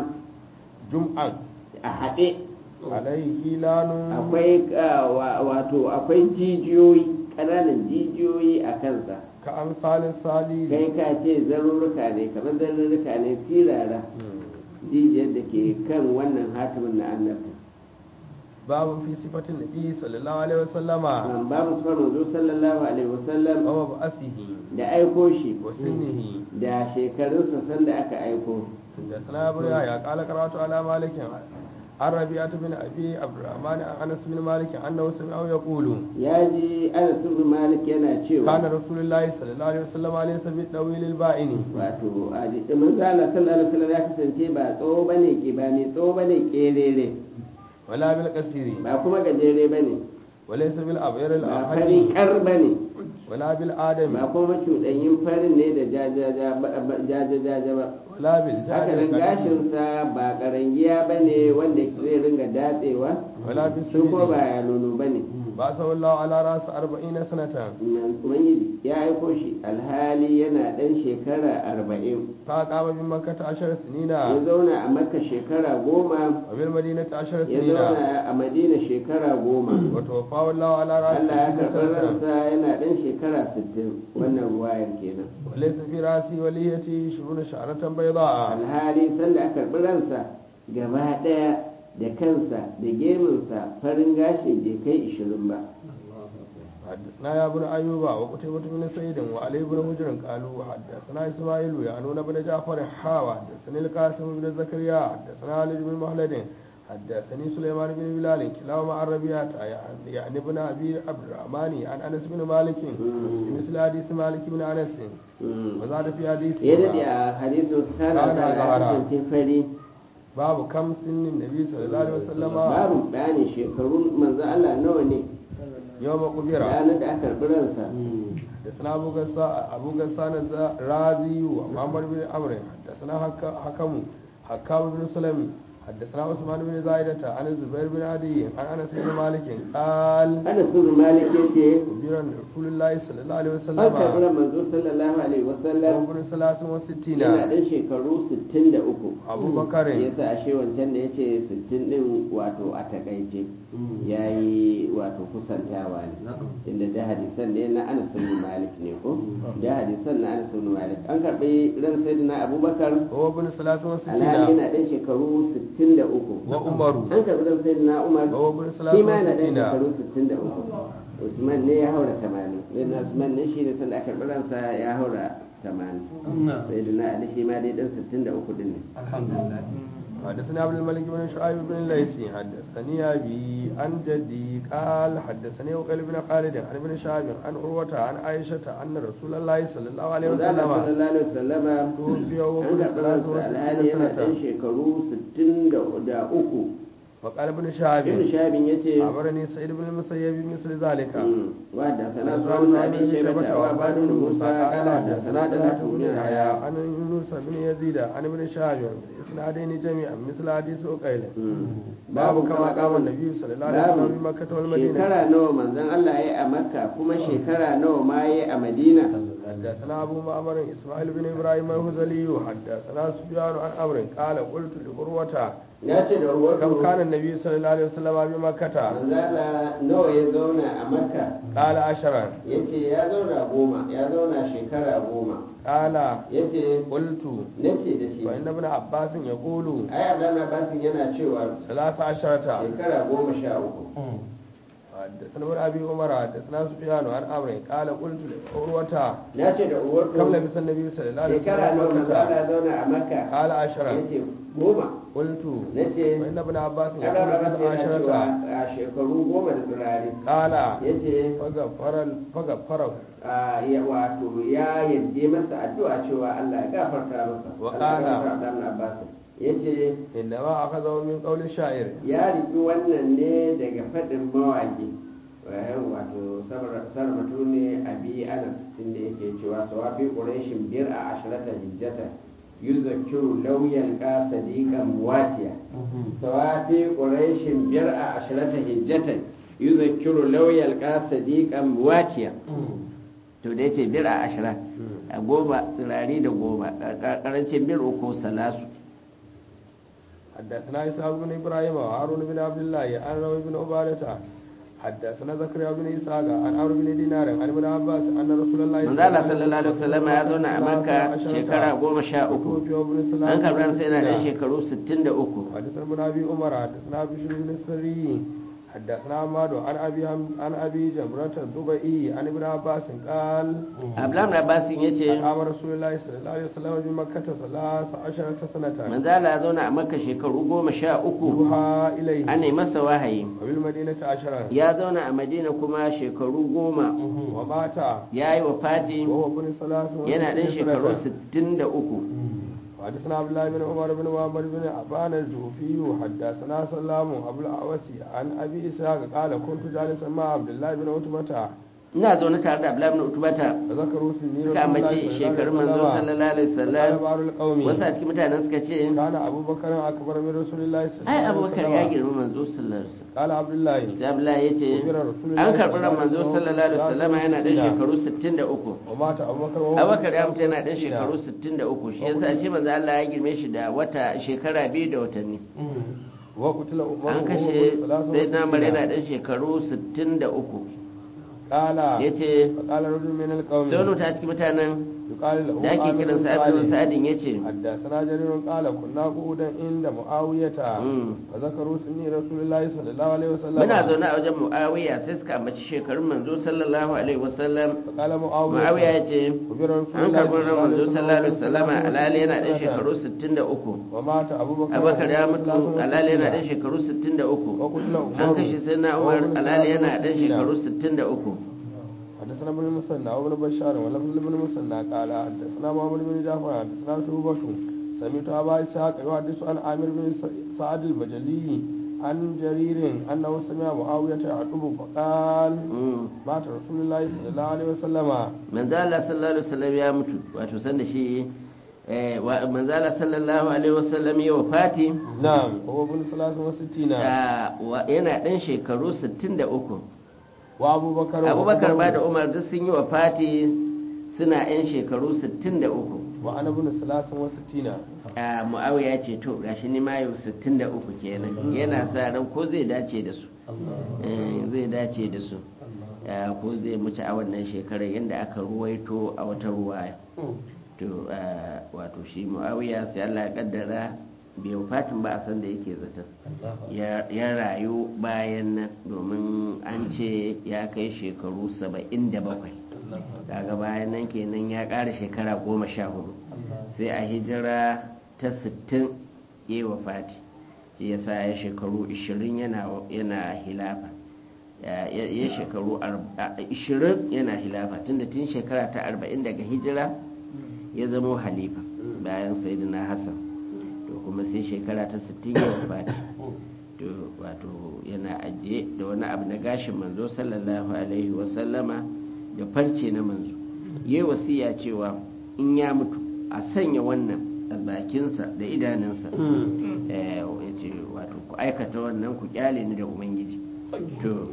جمعا a haɗe عليه هلال akwai ah, wa- wato akwai jijiyoyi ƙananan jijiyoyi a kansa matsa ka amsalin salili kai ka ce zarurruka ne kamar zarurruka ne sirara jijiyar da ke kan wannan hatimin na annabta babu fi sifatin nabi sallallahu alaihi wasallama an babu sufar manzo sallallahu alaihi wasallam wa ba'asihi da aiko shi wa sinnihi da shekarunsa sanda aka aiko da sana burya ya kala karatu ala malikin an rabi'atu bin abi abdurrahman an anas bin malik annahu sami'ahu yaqulu ya ji anas ibn malik yana cewa kana rasulullahi sallallahu alaihi wasallam alaysa bi dawil al ba'ini wato a ji manzo Allah sallallahu alaihi wasallam ya kasance ba tsawo bane ki ba mai tsawo bane kerere wala bil qasiri ba kuma gajere bane walaysa bil abyar al ba ahadi farin kar bane wala bil adami ba kuma cuɗanyin farin ne da jajaja ba- ba- jajajaja ba wala bil haka jari nan gashinsa ba karangiya ba ne wanda zai ringa datsewa wala bis shi ko ba ya nono ba ne ba sallallahu ala ras 40 sanatan ubangiji ya aiko shi alhali yana ɗan shekara arba'in fa qama bi makkah 10 ya sinina zauna a makka shekara goma wa bil madinati 10 ya sinina zauna a madina shekara goma wa tawaffahu Allah ala ras Allah ya karɓi 60 sanatan ransa yana ɗan shekara sittin wannan ruwayar kenan walaysa fi rasi waliyati shuruna sha'ratan bayda'a alhali sanda aka karɓi ransa gaba ɗaya da kansa da gemunsa farin gashi bai kai ishirin ba حدثنا يا ابن أيوب وقتيبة بن سعيد وعلي بن هجر قالوا حدثنا إسماعيل يعنون بن جعفر حاوى حدثني القاسم بن زكريا حدثنا علي بن مهلد حدثني سليمان بن بلال كلاهما عن ربيعة يعني ابن أبي عبد الرحمن عن أنس بن مالك مثل حديث مالك بن أنس وزاد في حديث ya daɗe a hadisin kana Kana da zahara. kasance fari باب كم سن النبي صلى الله عليه وسلم babu bayanin shekarun manzo Allah nawa ne يوم قبر ranar da aka karɓi ransa حدثنا أبو غسان أبو غسان الرازي ومحمد بن عمرو حدثنا حك- حكم حكام بن سلمي حدثنا عثمان بن زايدة عن الزبير بن عدي عن أنس بن مالك قال ana sirrin malik ya ce خبر رسول الله صلى الله عليه an karɓi وسلم ran manzo sallallahu alaihi wasallam وابن ثلاث وستين yana ɗan shekaru 63 أبو بكر ya sa ashe wancan da ya ce 60 ɗin wato a takaice ya yi wato kusantawa ne inda da hadisan ne na anas bin malik ne ko da hadisan na anas bin malik an karɓi ran sayyidina abubakar وابن ثلاث alhali وستين yana ɗan shekaru 63 وعمر an karɓi ran sayyidina umar وابن ثلاث shi ma yana ɗan وستين shekaru 63 usman ne ya haura 80 sayyidina usman ne shi ne sanda aka karɓi ransa ya haura 80 sayyidina ali shi ma dai ɗan 63 din ne حدثني عبد الملك بن شعيب بن الليثي حدثني أبي عن جدي قال حدثني وقيل بن خالد عن ابن شهاب عن عروة عن عائشة أن رسول الله صلى الله عليه Manzo Allah وسلم sallallahu alaihi wasallama توفي وهو an ابن karɓi ثلاث ransa alhali وستين yana ɗan سنة shekaru 63 وقال ابن ibn شهاب shahabin ya ce أخبرني سعيد بن المسيب مثل ذلك wadda sana حدثنا sunan عن abin ابن shaibata شيبة wa وعباد bani بن موسى musa قال kala da حدثنا sana da طلحة latu بن bin يحيى haya عن يونس بن يزيد عن ابن شهاب إسنادين جميعا مثل حديث وقيل باب كما قام النبي صلى الله عليه وسلم في مكة والمدينة shekara nawa manzon Allah ya yi a makka kuma shekara nawa ma ya yi a madina حدثنا أبو معمر إسماعيل بن إبراهيم الهذلي حدثنا سفيان عن أمر قال قلت لعروة ya ce da ruwatu كم كان النبي صلى الله عليه وسلم بمكة manzon Allah nawa ya zauna a makka قال عشرا ya ce ya zauna goma ya zauna shekara goma قال ya ce قلت na ce da shi وإن ابن عباس يقول ai abdullahi abbasin yana cewa ثلاث عشرة shekara goma sha uku حدثنا ابن أبي عمر حدثنا سفيان عن أمر قال قلت لعروة na ce da uwarku كم لبس النبي صلى الله عليه shekara nawa وسلم manzo Allah بمكة ya zauna a makka قال عشرا ya ce goma قلت na ce وإن ابن عباس kada يقول ba ثلاث yana cewa عشرة a shekaru goma da turare قال ya ce فغفر فغفره a, ya wato ya yadda masa addu'a cewa Allah ya gafarta masa Wa Allah ya qala. gafarta Abdullahi Abbas ya ce إنما أخذه من قول الشاعر ya riki wannan ne daga faɗin mawaƙi wayan wato sarmatu ne a bi anas inda yake cewa sawafi ƙurashin biyar a ashirata hijjata yuzakkiru lauyan ka sadiqan muwatiya sawafi ƙurashin biyar a ashirata hijjata yuzakkiru lauyan ka sadiqan muwatiya to da yace biyar a ashira a goma tsirari da goma ƙarancin biyar uku salasu حدثنا إسحاق بن إبراهيم وهارون بن عبد الله عن روي بن عبادة حدثنا زكريا بن إسحاق عن عمرو بن دينار عن ابن عباس أن رسول الله manzo Allah sallallahu alaihi wasallam ya zauna a Makka shekara goma sha uku an karɓar sai yana ɗan shekaru sittin da uku حدثنا ابن ابي عمر حدثنا بشر بن السري حدثنا عماد عن ابي هم- عن ابي جمرة الضبئي عن ابن عباس قال Abdullahi Abbasin ya ce قام رسول الله صلى الله عليه وسلم بمكة ثلاث عشرة سنة manzo Allah ya zauna a Makka shekaru goma sha uku يوحى إليه ana yi masa wahayi وبالمدينة عشرة ya zauna a Madina kuma shekaru goma ومات ya yi wa Fati وهو ابن ثلاث yana ɗan وستين shekaru سنة sittin da uku حدثنا عبد الله بن عمر بن محمد بن عبان الجوفي حدثنا سلام ابو الاوسي عن ابي اسحاق قال كنت جالسا مع عبد الله بن عتبة ina zaune tare da Abdullahi ibn Utbata فذكروا سنين suka ambaci shekarun manzo sallallahu alaihi wasallam قال بعض القوم wasu a cikin mutanen suka ce كان ابو بكر اكبر من رسول الله صلى الله ai عليه abubakar ya وسلم girma manzo sallallahu alaihi wasallam قال عبد الله sai Abdullahi ya ce an karɓi ran manzo sallallahu alaihi wasallam yana ɗan shekaru 63 ومات ابو بكر وهو abubakar ya mutu yana ɗan shekaru 63 shi yasa shi manzo Allah ya girme shi da wata shekara biyu da watanni وقتل عمر an kashe sai na mare yana ɗan shekaru 63 قال yace فقال رجل من القوم sai wani ta cikin mutanen يقال له da ake عامر kiran بن sa Abdul صالح. Sa'adin yace حدثنا جرير قال كنا قعودا عند معاوية Mm. فذكروا سني رسول الله صلى الله عليه وسلم muna zaune a wajen Muawiya sai suka ambaci shekarun manzo sallallahu alaihi wasallam فقال معاوية Muawiya yace وبر رسول an الله karɓi ran manzo sallallahu alaihi wasallam وسلم alali yana ɗan سنة. shekaru 63 ومات أبو بكر abubakar ya وهو mutu ثلاث alali yana وستين. ɗan shekaru 63 وقتل عمر an kashe sai na umar وهو ابن alali yana ثلاث ɗan وستين. shekaru 63 حدثنا ابن المثنى وابن بشار ولفظ ابن المثنى قال حدثنا محمد بن جعفر حدثنا شعبة سمعت أبا إسحاق يحدث عن عامر بن سعد البجلي عن جرير أنه سمع معاوية يعقوب فقال Mm. مات رسول الله صلى الله عليه وسلم manzo Allah sallallahu alaihi wasallam ya mutu wato san da shi eh, wa- manzo Allah sallallahu alaihi wasallam ya wafati نعم هو ابن ثلاث وستين da- wa- yana ɗan shekaru 63 وأبو بكر abubakar وعمر ba da umar duk sun yi wafati suna 'yan shekaru 63 وأنا ابن ثلاث وستين a mu'awiya ce to gashi ni ma yau 63 kenan yana sa ran ko zai dace da su Eh, zai dace da su Eh, ko zai mutu a wannan shekarar yadda aka ruwaito a wata ruwaya to eh, wato shi mu'awiya sai Allah ya kaddara bai fatin ba a san da yake zaton ya ya rayu bayan nan domin an ce ya kai shekaru 77 daga bayan nan kenan ya ƙara shekara goma sha hudu sai a hijira ta 60 ya yi wafati shi ya sa ya shekaru 20 yana yana hilafa ya ya- ya shekaru arb- a- 20 yana hilafa tunda tun shekara ta 40 daga hijira ya zamo halifa bayan sayyidina hassan to kuma sai shekara ta 60 ya wafati to wato yana ajiye da wani abu na gashin manzo sallallahu alaihi wasallama da farce na manzo yayi wasiya cewa in ya mutu a sanya wannan a bakinsa da idanunsa eh ya ce wato ku aikata wannan ku kyale ni da ubangiji to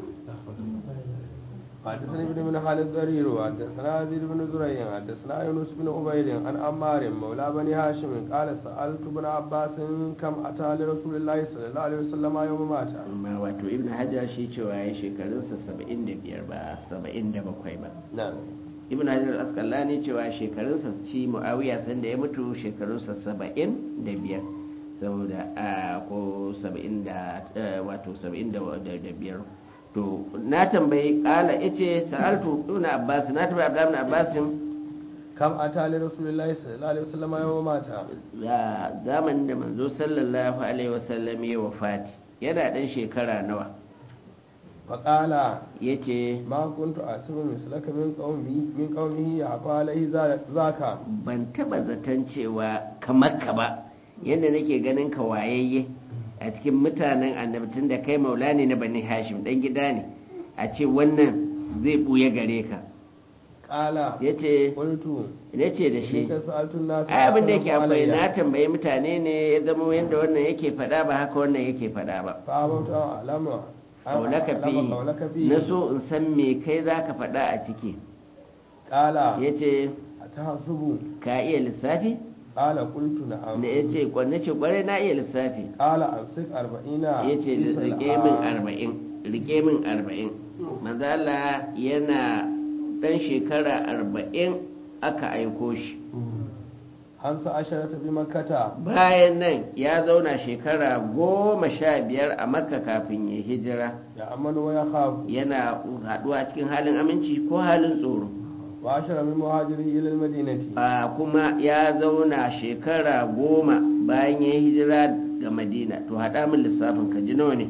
حدثني ابن من خالد ضرير وحدثنا يزيد بن زريع حدثنا يونس بن عبيد عن عمار مولى بني هاشم قال سألت ابن عباس كم أتى لرسول الله صلى الله عليه وسلم يوم مات amma wato ibn hajar shi cewa ya shekarunsa 75 ba 77 ba نعم ibn hajar al-asqalani cewa shekarunsa shi muawiya sanda ya mutu shekarunsa 75 saboda a ko 70 da eh, wato 75 to na tambayi kala yace sa'altu ibn abbas na tambayi abdullah ibn abbas كم أتى لرسول الله صلى الله عليه وسلم يوم مات da zamanin da manzo sallallahu alaihi wasallam ya wafati yana dan shekara nawa فقال yace ما كنت أحسب مثلك من قومي من قومه يعفى عليه ذاك ban taba zaton cewa kamar ka ba yadda nake ganin ka wayayye a cikin mutanen annabtun da kai maula ne na bani hashim dan gida ne a ce wannan zai buya gare ka قال ya ce قلت da shi إنك سألت الناس ai abin da yake فأخذوا akwai علي. na tambayi mutane ne ya zama yadda wannan yake faɗa ba haka wannan yake faɗa ba فأبوت أعلم kaulaka أعلم قولك fi فيه na so in san me kai za ka faɗa a ciki قال ya ce أتحسب ka iya lissafi قال قلت نعم da ya ce kwanne ce kwarai na iya lissafi قال أمسك أربعين ya ce في rike سلعة. min arba'in rike min arba'in manzala yana ɗan shekara arba'in aka aiko shi hamsa asharata bi makkata bayan nan ya zauna shekara goma sha biyar a makka kafin ya hijira ya amanu wa ya khafu yana haɗuwa cikin halin aminci ko halin tsoro wa ashara min muhajiri ila al-madinati a kuma ya zauna shekara goma bayan ya hijira ga madina to haɗa min lissafin ka ji nawa ne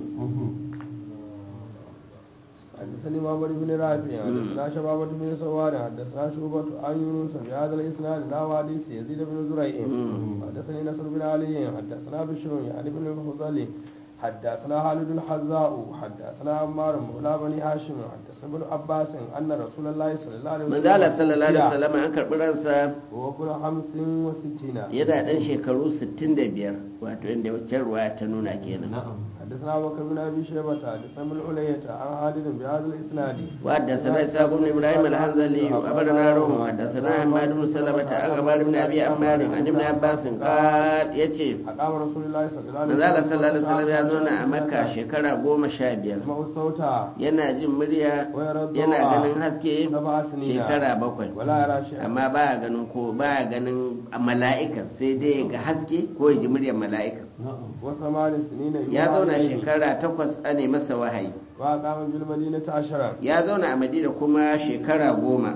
حدثني معمر بن رافع حدثنا شبابة بن سوار حدثنا شعبة عن يونس بهذا الإسناد لا حديث يزيد بن زريع حدثني نصر بن علي حدثنا بشر يعني بن الفضل حدثنا خالد الحذاء حدثنا عمار مولى بني هاشم حدثنا ابن عباس أن رسول الله صلى الله عليه وسلم manzala sallallahu alaihi wasallam an karɓi ransa وهو ابن خمس وستين yana ɗan shekaru 65 wato inda wacce ruwa ta nuna kenan حدثنا أبو بكر بن أبي شيبة حدثنا ابن علية عن خالد بهذا الإسناد وحدثنا إسحاق بن إبراهيم الحنظلي أخبرنا روح حدثنا حماد بن سلمة عن عمار بن أبي عمار عن ابن عباس قال يتي أقام رسول الله صلى الله عليه manzala sallallahu alaihi wasallam ya zauna a makka shekara goma sha biyar يسمع الصوت yana jin murya ويرى الضوء yana ganin haske سبع سنين shekara bakwai ولا يرى شيئا amma baya ganin ko baya ganin mala'ikan sai dai ga haske ko ya ji muryar mala'ikan وثمان سنين ya zauna إليه. shekara takwas ane masa wahayi وأقام بالمدينة عشرا ya zauna a madina kuma shekara goma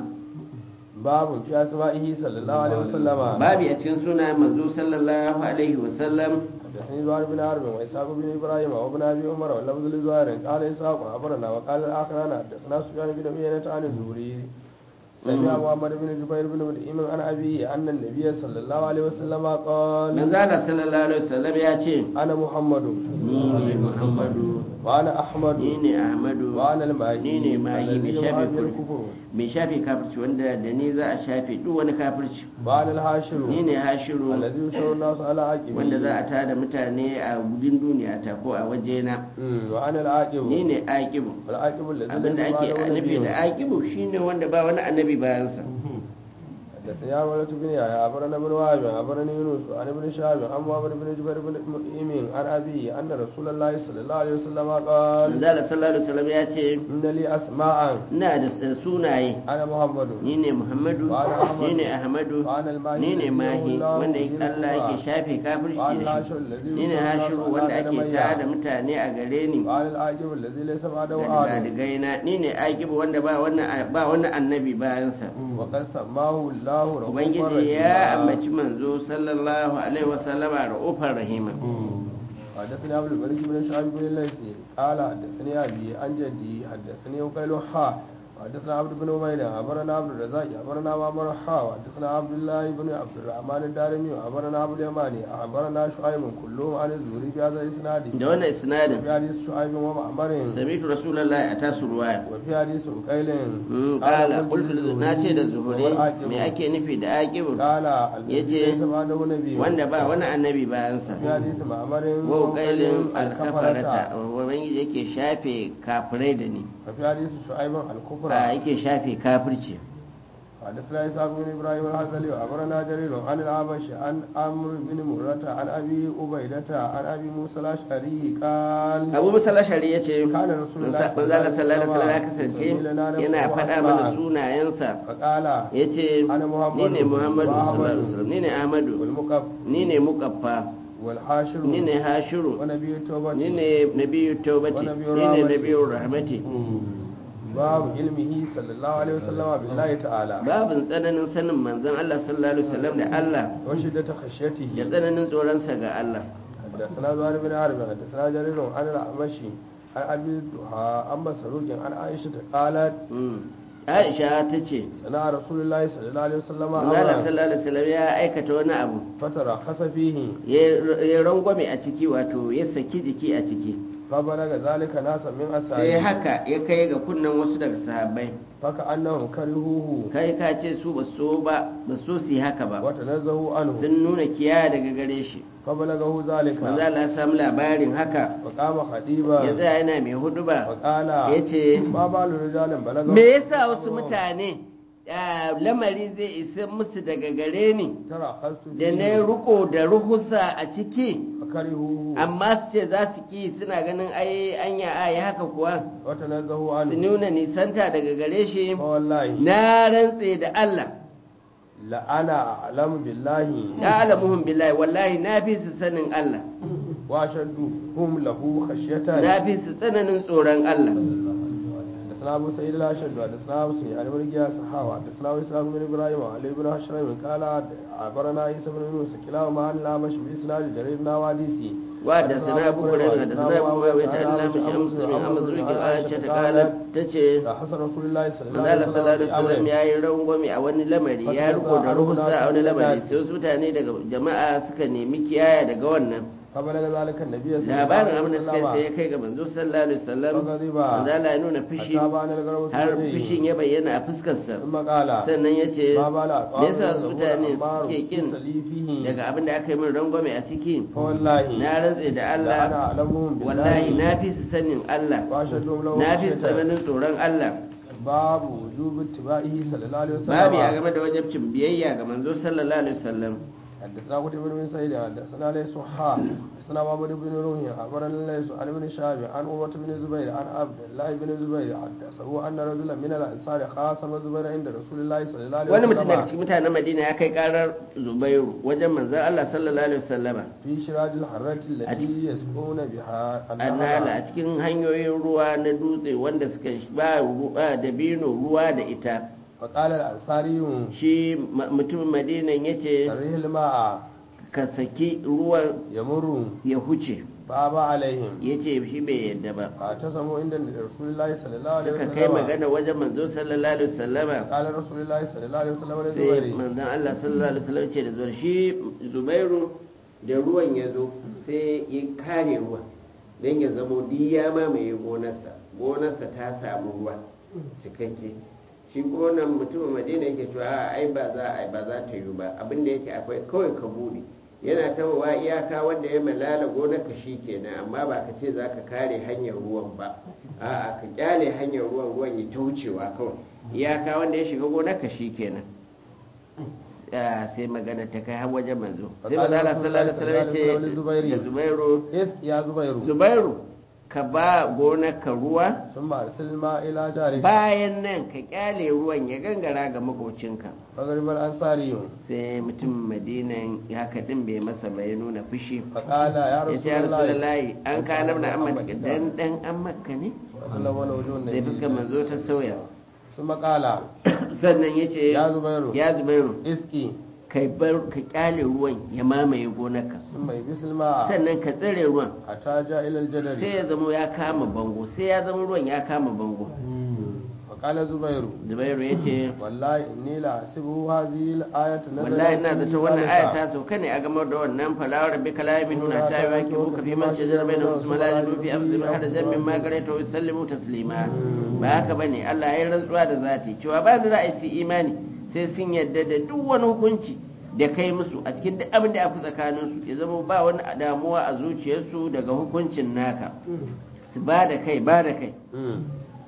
باب في أسمائه صلى الله عليه وسلم babu a cikin suna manzo sallallahu alaihi wasallam حدثني زهير بن حرب وإسحاق بن إبراهيم وابن أبي عمر واللفظ لزهير قال إسحاق أخبرنا وقال الآخران حدثنا سفيان بن عيينة عن الزهري سمع محمد بن جبير بن مدئم عن أبيه أن النبي صلى الله عليه وسلم قال manzala sallallahu alaihi wasallam ya ce أنا محمد ni ne muhammadu وأنا أحمد ni ne ahmadu وأنا الماهي ni ne mahi mai الذي shafe يمحى kul- الكفر mai shafe kafirci wanda da ni za a shafe duk wani kafirci وأنا الحاشر ni ne hashiru الذي يشعر الناس على عقبه wanda za a tada mutane a gudun duniya ta ko a wajena أمم، وأنا العاقب ni ne aqibu والعاقب الذي abinda ليس ake بعده nufi نبي. da aqibu shine wanda ba wani annabi bayansa حدثني عن ولد بن يحيى أخبرنا ابن وهب أخبرني يونس عن ابن شهاب عن محمد بن جبير بن مطعم عن أبيه أن رسول الله صلى الله عليه وسلم قال manzala sallallahu alaihi wasallam ya ce إن لي أسماء ina da sunaye أنا محمد ni ne muhammadu Wa ana Ahmadu. ni ne ahmadu Wa ana al-Mahi ni ne alladhi mahi yahullahu wanda bihi Allah al-qura. yake shafe kafirci Wa ana da al-Hashiru shi alladhi ni ne yusarrifu hashiru ala wanda ake qadamayya. tada mutane a gare ni وأنا العاقب الذي ليس بعده da أحد digadigaina ni ne aqibu wanda ba wannan ba wani annabi bayansa وقد سماه الله رؤوفا ubangiji ya رحيما ambaci manzo sallallahu alaihi wasallama ra'ufar rahima حدثني عبد الملك بن شعيب بن الليثي قال حدثني ابي عن جدي حدثني وقيل حا حدثنا عبد بن عبيد أخبرنا عبد الرزاق أخبرنا معمر حا وحدثنا عبد الله بن عبد الرحمن الدارمي أخبرنا عبد اليماني أخبرنا شعيب كلهم عن الزهري بهذا الإسناد da wannan isnadin وفي حديث شعيب ومعمر sami'tu rasulullahi a tasu ruwaya وفي حديث عقيل Mm, kala qultu na ce da zuhuri me ake nufi da aqibu قال الذي yace ليس بعده نبي wanda ba wani annabi bayansa وفي حديث معمر wa qailin alkafarata الكفرة ubangiji yake shafe kafirai da ni وفي حديث شعيب الكفر a yake shafe kafirci حدثنا إسحاق بن إبراهيم الحزلي وأخبرنا جرير عن الأعمش عن عمرو بن مرة عن أبي عبيدة عن أبي موسى الأشعري قال abu musa lashari ya ce Kana Rasulullahi manzala sallallahu alaihi wasallam ya sallallahu kasance alaihi wasallam yana yana faɗa faɗa mana mana sunayensa فقال ya ce Ana ni Muhammadu ne muhammadu wa sallallahu alaihi Ahmadu wasallam ni ne ahmadu والمقف ni ne mukaffa والحاشر ni ne hashiru ونبي التوبة ni ne nabiyu taubati Wa nabiyyu ni ne rahmati. nabiyu rahmati باب علمه صلى الله عليه وسلم بالله تعالى babin tsananin sanin manzon Allah sallallahu alaihi wasallam da Allah وشدة da خشيته tsananin tsoronsa ga Allah حدثنا زهير بن حرب حدثنا جرير عن الأعمشي عن أبي الضحى عن مسروق عن عائشة قالت Mm. Aisha ta ce صنع رسول الله صلى الله عليه وسلم manzon Allah أمرا sallallahu alaihi wasallam ya aikata wani abu فترخص فيه ya ya rangwame a ciki wato ya saki jiki a ciki فبلغ ذلك ناسا من sai أسائه haka ya kai ga kunnen wasu daga sahabbai فكأنهم كرهوه kai ka ce su ba so ba ba so su yi haka ba وتنزهوا عنه sun nuna kiya daga gare shi فبلغه ذلك manzo Allah ya samu labarin haka فقام ya خطيبا tsaya yana mai huduba وقال ya ce ما بال رجال بلغه me yasa wasu mutane ah, lamari zai isa musu daga gare ni tara khastu da na riko da ruhusa a ciki fakarihu amma su ce za su ki suna ganin ai anya a yi haka kuwa wa tanazzahu su anhu nuna nisanta daga gare shi fa wallahi na rantse da Allah la ana a'lamu billahi ya alamuhum billahi wallahi na fi su sanin Allah wa shaddu hum lahu khashyatan na fi su tsananin tsoron Allah حدثنا ابو سعيد الاشد حدثنا ابو سعيد عن ابن جاس حاوى حدثنا اسحاق بن ابراهيم وعلي بن هشام قال عبرنا عيسى بن يونس كلاهما عن الاعمش باسناد جرير نواديسي وحدثنا ابو هريره حدثنا ابو معاويه عن الله مش مسلم عن مزروق عائشه قالت تce حسن رسول الله صلى الله manzala عليه sallallahu alaihi wasallam وسلم ya yi rangwame a wani lamari ya riko da ruhusa a wani lamari sai wasu mutane daga jama'a suka nemi kiyaya daga wannan فبلغ ذلك النبي صلى الله labarin عليه abin da suka yi sai وسلم ya kai ga manzo sallallahu alaihi wasallam فغضب manzala ya nuna fushi حتى بان الغرب har في fushin وجهه ya bayyana a fuskarsa ثم قال sannan ya ce ما بال me yasa su mutane أمار suke kin سليفه daga abin da aka yi min rangwame a ciki فوالله na rantse da لا أنا Allah أعلمهم wallahi بالله na fi su sanin Allah وأشهدهم له na fi su خشية. tsananin tsoron Allah باب وجوب اتباعه صلى الله عليه وسلم babu ya game da wajabcin biyayya ga manzo sallallahu alaihi wasallam حدثنا قتيبة بن سعيد حدثنا ليس حا حدثنا محمد بن روح أخبرنا ليس عن ابن شهاب عن عروة بن زبير عن عبد الله بن زبير حدثه أن رجلا من الأنصار خاصم زبير عند رسول الله صلى الله عليه wani mutum daga وسلم cikin mutanen Madina ya kai karar Zubairu wajen manzon Allah sallallahu alaihi wasallama في شراج الحرة التي يسقون بها annala النهر a cikin hanyoyin ruwa na dutse wanda suka ba ruwa da bino ruwa da ita فقال الأنصاري shi ma- mutumin madinan ya ce سره الماء ka saki ruwan يمر ya huce فأبى عليهم ya ce shi bai yadda ba فاعتصموا عند رسول الله صلى الله عليه suka kai وسلم magana wajen manzo sallallahu alaihi wasallama قال رسول الله صلى الله عليه وسلم sai لزبير manzon Allah sallallahu alaihi wasallam ce da zuwa shi Zubairu da ruwan ya zo sai ya kare ruwan don ya zamo duk ya mamaye gonarsa gonarsa ta samu ruwa cikakke shi gonan mutumin madina yake cewa a ai ba za a ba za ta yi ba abin da yake akwai kawai ka bude yana tawowa iyaka wanda ya malala gonar ka shi kenan amma ba ka ce za ka kare hanyar ruwan ba a'a ka kyale hanyar ruwan ruwan ya ta wucewa kawai iyaka wanda ya shiga gonar ka shi kenan Ah, sai magana ta kai har wajen manzo sai manzo Allah sallallahu alaihi wasallam ya ce da Zubairu إس يا زبير Zubairu ka ba gonar ka ruwa ثم أرسل الماء إلى جارك bayan nan ka kyale ruwan ya gangara ga makocinka فغرب الأنصاري sai mutum madinan haka din bai masa bai nuna fushi فقال يا ya رسول ce ya الله rasulullahi an kana na amma dan dan an makka ne فلون وجه sai fuskar النبي manzo ta sauya ثم قال sannan ya ce يا زبير ya zubairu اسقي kai bar ka kyale ruwan ya mamaye gonarka ثم يبس الماء sannan ka tsare ruwan حتى جاء إلى الجدر sai ya zama ya kama bango sai ya zama ruwan ya kama bango فقال زبير zubairu ya ce والله إني لأحسبه هذه الآية نزلت wallahi ina في zata wannan ذلك. aya ta sauka ne a gamar da wannan falawar rabbi kalamin nuna ta yi waki muka fi man shajar bai na wasu malaji fi afzim hada jamin magare ta wasu sallimu taslima ba haka bane Allah ya yi rantsuwa da zati cewa ba da za a yi su imani sai sun yadda da duk wani hukunci da kai musu a cikin duk abin da aka tsakanin su ya zama ba wani damuwa a zuciyarsu daga hukuncin naka su ba da kai ba da kai مم.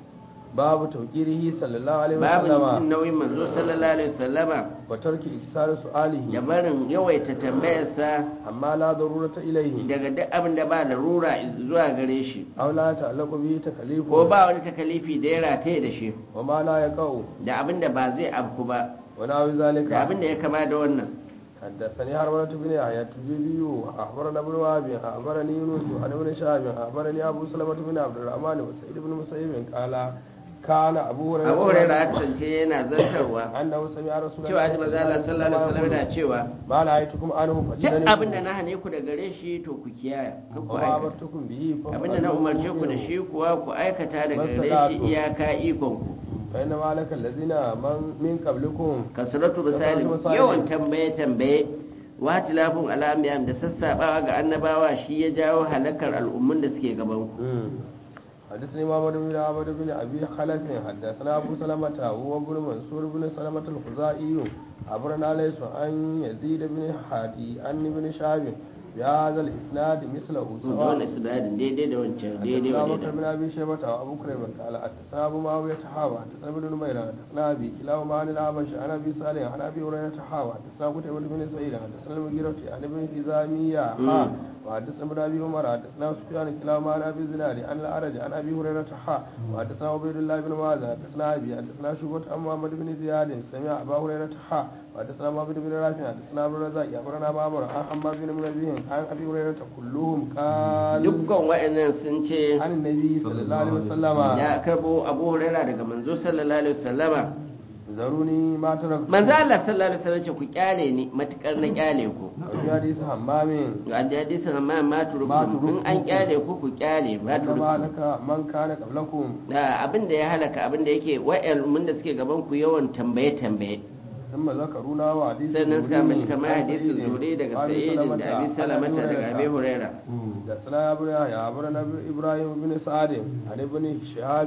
باب توقيره صلى الله عليه babu jin وسلم nauyin manzo sallallahu alaihi wasallama وترك إكسار da سؤاله barin yawaita tambayarsa أما لا ضرورة إليه daga duk abin da ba larura zuwa gare shi أو لا يتعلق به تكليف ko ba wani takalifi da ya rataye da shi وما لا يقع da abin da ba zai afku ba ونحو ذلك da abin da ya kama da wannan حدثني هرملة بن يحيى التجيبي أخبرنا ابن وهب أخبرني يونس عن ابن شهاب أخبرني أبو سلمة بن عبد الرحمن وسعيد بن مسيب قال كان أبو هريرة abu hurairah ya kasance yana zartarwa أنه سمع رسول cewa ji manzo Allah sallallahu alaihi wasallam yana cewa ما نهيتكم عنه duk فاجتنبوه abin da na hane ku da gare shi to ku kiyaye kan ku وما aikata أمرتكم به abin da na umarce ku da shi kuwa ku aikata daga gare shi iyaka ikon ku فإنما لك الذين من, من قبلكم kasratu misali misali. yawan tambaye tambaye wa tilafun al'ambiyam da sassabawa ga annabawa shi ya jawo halakar al'ummun da suke gaban ku حدثني محمد بن عبد بن ابي خلف حدثنا ابو سلمة هو ابن منصور بن سلمة الخزائي عبرنا ليس عن يزيد بن حادي عن ابن شهاب بهذا الاسناد مثله wannan سواء isnadin daidai da wancan daidai حدثنا wa بكر بن daidai ابي شيبه وابو كريم قال حدثنا ابو معاويه حاوى حدثنا ابن نمير حدثنا ابي كلاهما عن الاعمش عن ابي صالح عن ابي هريره حاوى حدثنا قتيبة بن سعيد حدثنا المغيرة عن ابن خزامية حا وحدثنا ابن ابي عمر حدثنا سفيان كلاهما عن ابي زناد عن الاعرج عن ابي هريره حا وحدثنا عبيد الله بن معاذ حدثنا ابي حدثنا شعبة عن محمد بن زياد سمع ابا هريره حا وحدثنا محمد بن رافع حدثنا ابو الرزاق اخبرنا معمر عن حماد بن منبه عن ابي هريره كلهم قال dukkan wa'annan sun ce عن النبي صلى الله عليه وسلم ya karbo abu huraira daga manzo sallallahu alaihi wasallama ذروني ما تركت manzo Allah sallallahu alaihi wasallam ce ku kyale ni matukar na kyale ku وفي حديث همام ga da hadisin amma ma Ma turukum turukum. in an kyale ku ku kyale ma إنما turukum لك من كان قبلكم da abin da ya halaka abin da yake wa'al mun da suke gaban ku yawan tambaye tambaye ثم ذكرونا وحديث sannan suka mace kamar عن hadisin سعيد zure daga وأبي sa'idin da abi عن salamata daga هريرة. abi huraira حدثنا يا ابن يحيى أخبرنا إبراهيم بن سعد عن ابن شهاب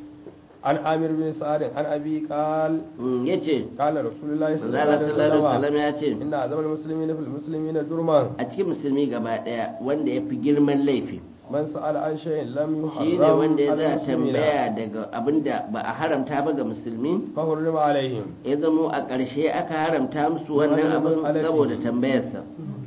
عن عامر بن سعد عن أبي قال Mm, yace قال رسول الله صلى manzo الله Allah عليه sallallahu alaihi وسلم wasallam ya ce إن أعظم المسلمين في المسلمين جرما a cikin musulmi gaba daya wanda ya fi girman laifi من سأل عن شيء لم shi ne يحرم wanda ya على za المسلمين tambaya daga abin da ba a haramta ba ga musulmi فحرم عليهم ya zamo a ƙarshe aka haramta musu wannan abin saboda tambayarsa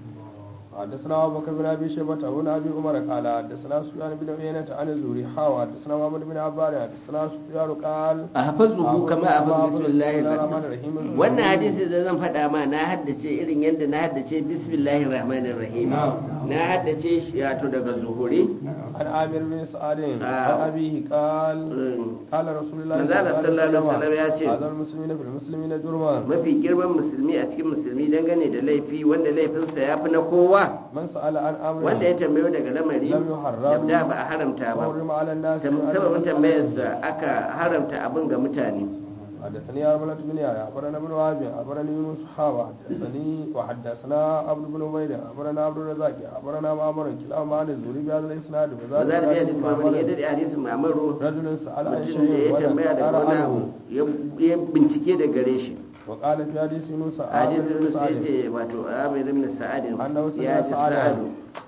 حدثنا ابو بكر بن ابي شيبه وابن ابي عمر قال حدثنا سفيان بن عيينة عن الزهري حاوى حدثنا محمد بن عباد حدثنا سفيان قال a hafazuhu kama a hafazu bismillahir Rahmanir rahim Rahim. wannan hadisi da zan faɗa ma na haddace irin yadda na haddace bismillahir rahmanir rahim na haddace shi wato daga zuhuri عن عامر بن سعد عن آه. ابيه قال Mm. قال رسول الله Manzo Allah sallallahu alaihi wasallam ya ce, هذا المسلمين في المسلمين جرما mafi girman musulmi a cikin musulmi dangane da laifi wanda laifinsa ya fi na kowa من سأل عن امر wanda ya tambayo daga lamari لم يحرم da ba a haramta ba فحرم على الناس sababin tambayarsa aka haramta abin ga mutane حدثني أرملة بن يحيى أخبرنا ابن وهب أخبرني يونس حاوى حدثني وحدثنا عبد بن عبيد أخبرنا عبد الرزاق أخبرنا معمر كلاهما عن الزهري بهذا الإسناد ba za da حديث biya da معمر ya daɗe hadisin mamaru رجل سأل عن mutum da شيء ya tambaya وذكر daga wani عنه abu ya- ya bincike da gare shi وقال في حديث يونس hadisin عامر بن Yunus ya سعد ce wato amir ibn sa'adin أنه ya سمع ji سعدا sa'adu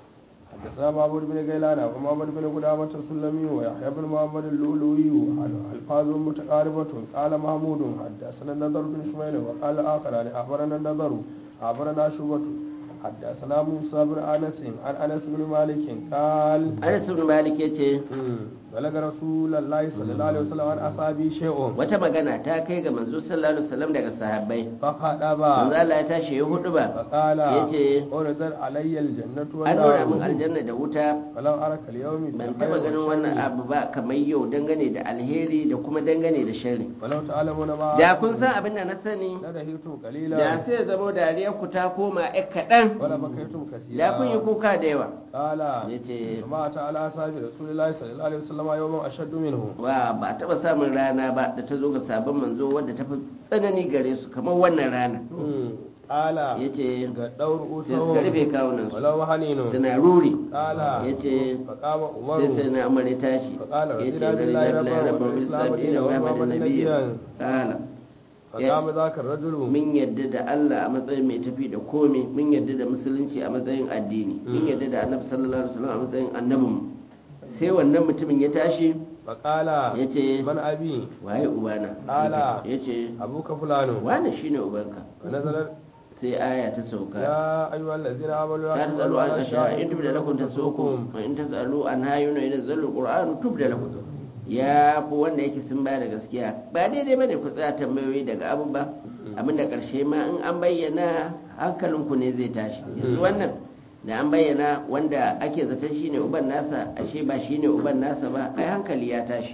حدثنا معبد بن غيلان ومحمد بن قدامة السلمي ويحيى بن محمد اللؤلؤي الفاظ متقاربة قال محمود حدثنا النضر بن شميل وقال آخران أخبرنا النضر أخبرنا شعبة حدثنا موسى بن أنس عن أنس بن مالك قال anas ibn malik ya ce بلغ رسول الله صلى الله عليه وسلم عن أصحابه شيء wata magana ta kai ga manzo sallallahu alaihi wasallam daga sahabbai فخطب manzo Allah ya tashi ya hudu ba فقال yace أنزل علي الجنة an nuna min والنار aljanna da wuta فلم أرك اليوم ban بخير taba ganin wannan وشر. abu ba kamar yau dangane da alheri da kuma dangane da sharri ولو تعلمون ما da kun san abin da na sani لدهيتم da قليلا sai ya zamo dariyar ku ta koma ƴan kaɗan ولا بكيتم كثيرا da kun yi kuka da yawa قال ya ce وما أتى على أصحاب رسول الله صلى الله عليه وسلم يوم أشد منه wa ba a taɓa samun rana ba da ta zo ga sabon manzo wadda ta fi tsanani gare su kamar wannan rana قال ya ce قدوا sai suka rufe رؤوسهم kawunan su ولو حنين suna ruri قال ya ce فقام sai sai عمر na umar ya tashi فقال ya ce رضينا gari بالله na ربا rabbar وبالإسلام islam دينا dina wa ومحمد madana nabiya نبيا kala فقام ذاك الرجل mun yadda da Allah a matsayin mai tafi da komai mun yadda da musulunci a matsayin addini mun yadda da annabi sallallahu alaihi wasallam a matsayin annabin sai wannan mutumin ya tashi فقال ya ce من أبي waye ubana Ala. ya ce أبوك فلان wane shine ubanka ونزل sai aya ta sauka يا أيها الذين آمنوا لا لا تسألوا عن أشياء إن تبد لكم تسؤكم تسؤكم وإن تسألوا عن هاي ينزل القرآن تبد لكم ya fi wanda yake sun ba da gaskiya ba daidai bane ku tsaya tambayoyi daga abu ba abin da karshe ma in an bayyana hankalinku ne zai tashi yanzu wannan da an bayyana wanda ake zaton shine uban nasa ashe ba shine uban nasa ba ai hankali ya tashi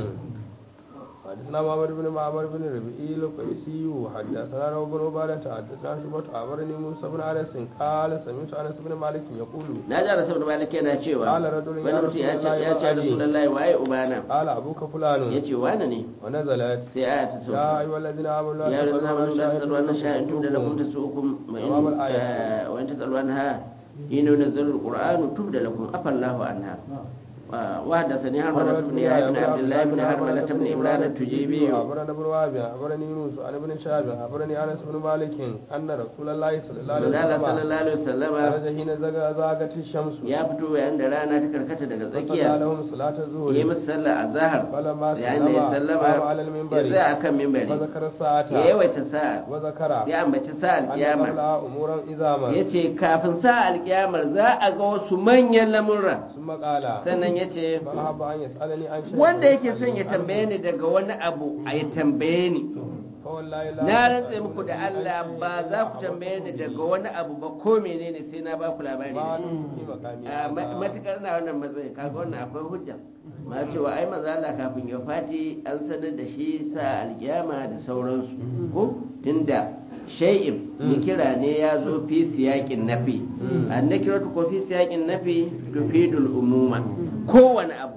حدثنا محمد بن معمر بن ربيعي القيسي حدثنا روح بن عبادة حدثنا شعبة أخبرني موسى بن أنس قال سمعت أنس بن مالك يقول na ji rasul da malik yana cewa Qala rajulun ya wani mutum ya ce ya ce Rasulullahi wa abi. rasulullahi waye ubana قال أبوك فلان ya ce wane ne ونزلت sai aya ta يا sauka أيها الذين آمنوا لا يا الذين آمنوا لا تسألوا تسألوا عن شيء إن تبد لكم تسؤكم تمام وإن الآية. آه، وإن تسألوا عنها حين ينزل القرآن تبد لكم عفى الله عنها وحدثني حرملة بن يحيى بن عبد الله بن حرملة بن عمران التجيبي أخبرنا ابن وهب أخبرني يونس عن ابن شهاب أخبرني أنس بن مالك أن رسول الله صلى الله عليه Manzala وسلم sallallahu alaihi wasallama خرج حين زغ- زاغت الشمس ya fito yayin da rana ta karkata daga فصلى tsakiya لهم صلاة yi الظهر musu sallah a zahar فلما yayin da ya سلم sallama قام على ya المنبر tsaya akan mimbari وذكر ya الساعة yawaita sa'a وذكر ya ambaci sa أن alkiyama قبلها أمورا إزاما ya ce kafin sa alkiyamar za a ga wasu manyan lamurra ثم قال sannan ya ce فأحب أن يسألني عن شيء wanda yake son ya tambaye ni daga wani abu a ya tambaye ni فوالله لا na rantse تسألوني muku da عن Allah شيء ba za ku إلا tambaye ni أخبرتكم daga wani abu ba ko menene sai na ba ku labari ما da shi. دمت في مقامي a ma- هذا. matukar na wannan matsayi kaga wannan akwai hujja ma cewa ai manzo Allah kafin ya fati an sanar da shi sa alkiyama da sauransu ko tunda shay'in ni kira ne ya zo fi siyakin nafi an nakiratu ko fi siyakin nafi tufidul umuma kowane abu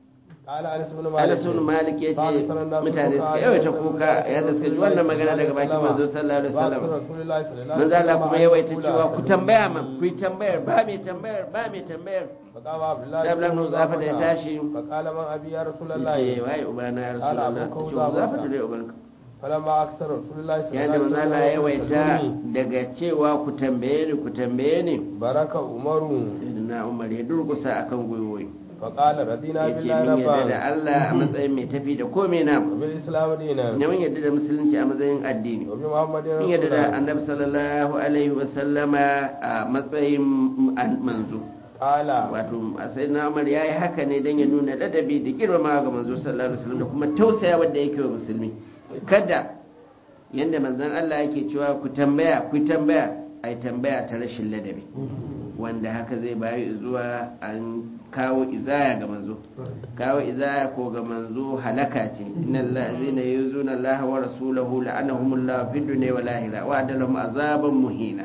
قال أنس بن مالك Anas bin Malik ya ce قال صلى الله عليه mutane وسلم suka yawaita kuka yadda suka ji wannan magana daga bakin manzo sallallahu alaihi wasallam رسول الله صلى الله عليه manzo Allah kuma yawaita يقول cewa ku tambaya man ku yi tambayar ba mai tambayar ba mai tambayar فقام عبد الله sai Abdullahi bin Zafa da ya tashi فقال من أبي يا رسول ce الله waye ubana ya Ala rasulullah abuka ce Uzafata. Uzafata dai ubanka فلما أكثر رسول الله صلى yayin da الله manzo Allah ya عليه yawaita وسلم daga cewa ku tambaye ni ku tambaye ni برك عمر sai na Umar ya durgusa akan gwiwoyi فقال رضينا yace بالله mun yarda da ربا Allah a matsayin mai tafi da komai na وبالإسلام دينا ne mun yarda da musulunci a matsayin addini وبمحمد mun yarda da رسولا annabi sallallahu alaihi wa sallama a matsayin an- manzo قال wato sai na Umar yayi haka ne dan ya nuna ladabi da girmama ga manzo sallallahu alaihi wasallam da kuma tausaya wanda yake wa musulmi kada yanda manzon Allah yake cewa ku tambaya ku tambaya ai tambaya ta rashin ladabi wanda haka zai bayi zuwa an kawo izaya ga manzo kawo izaya ko ga manzo halaka ce innal ladzina yuzuna Allah wa rasulahu la'anahumullahu fid dunya wal akhirah wa adalahum azaban muhina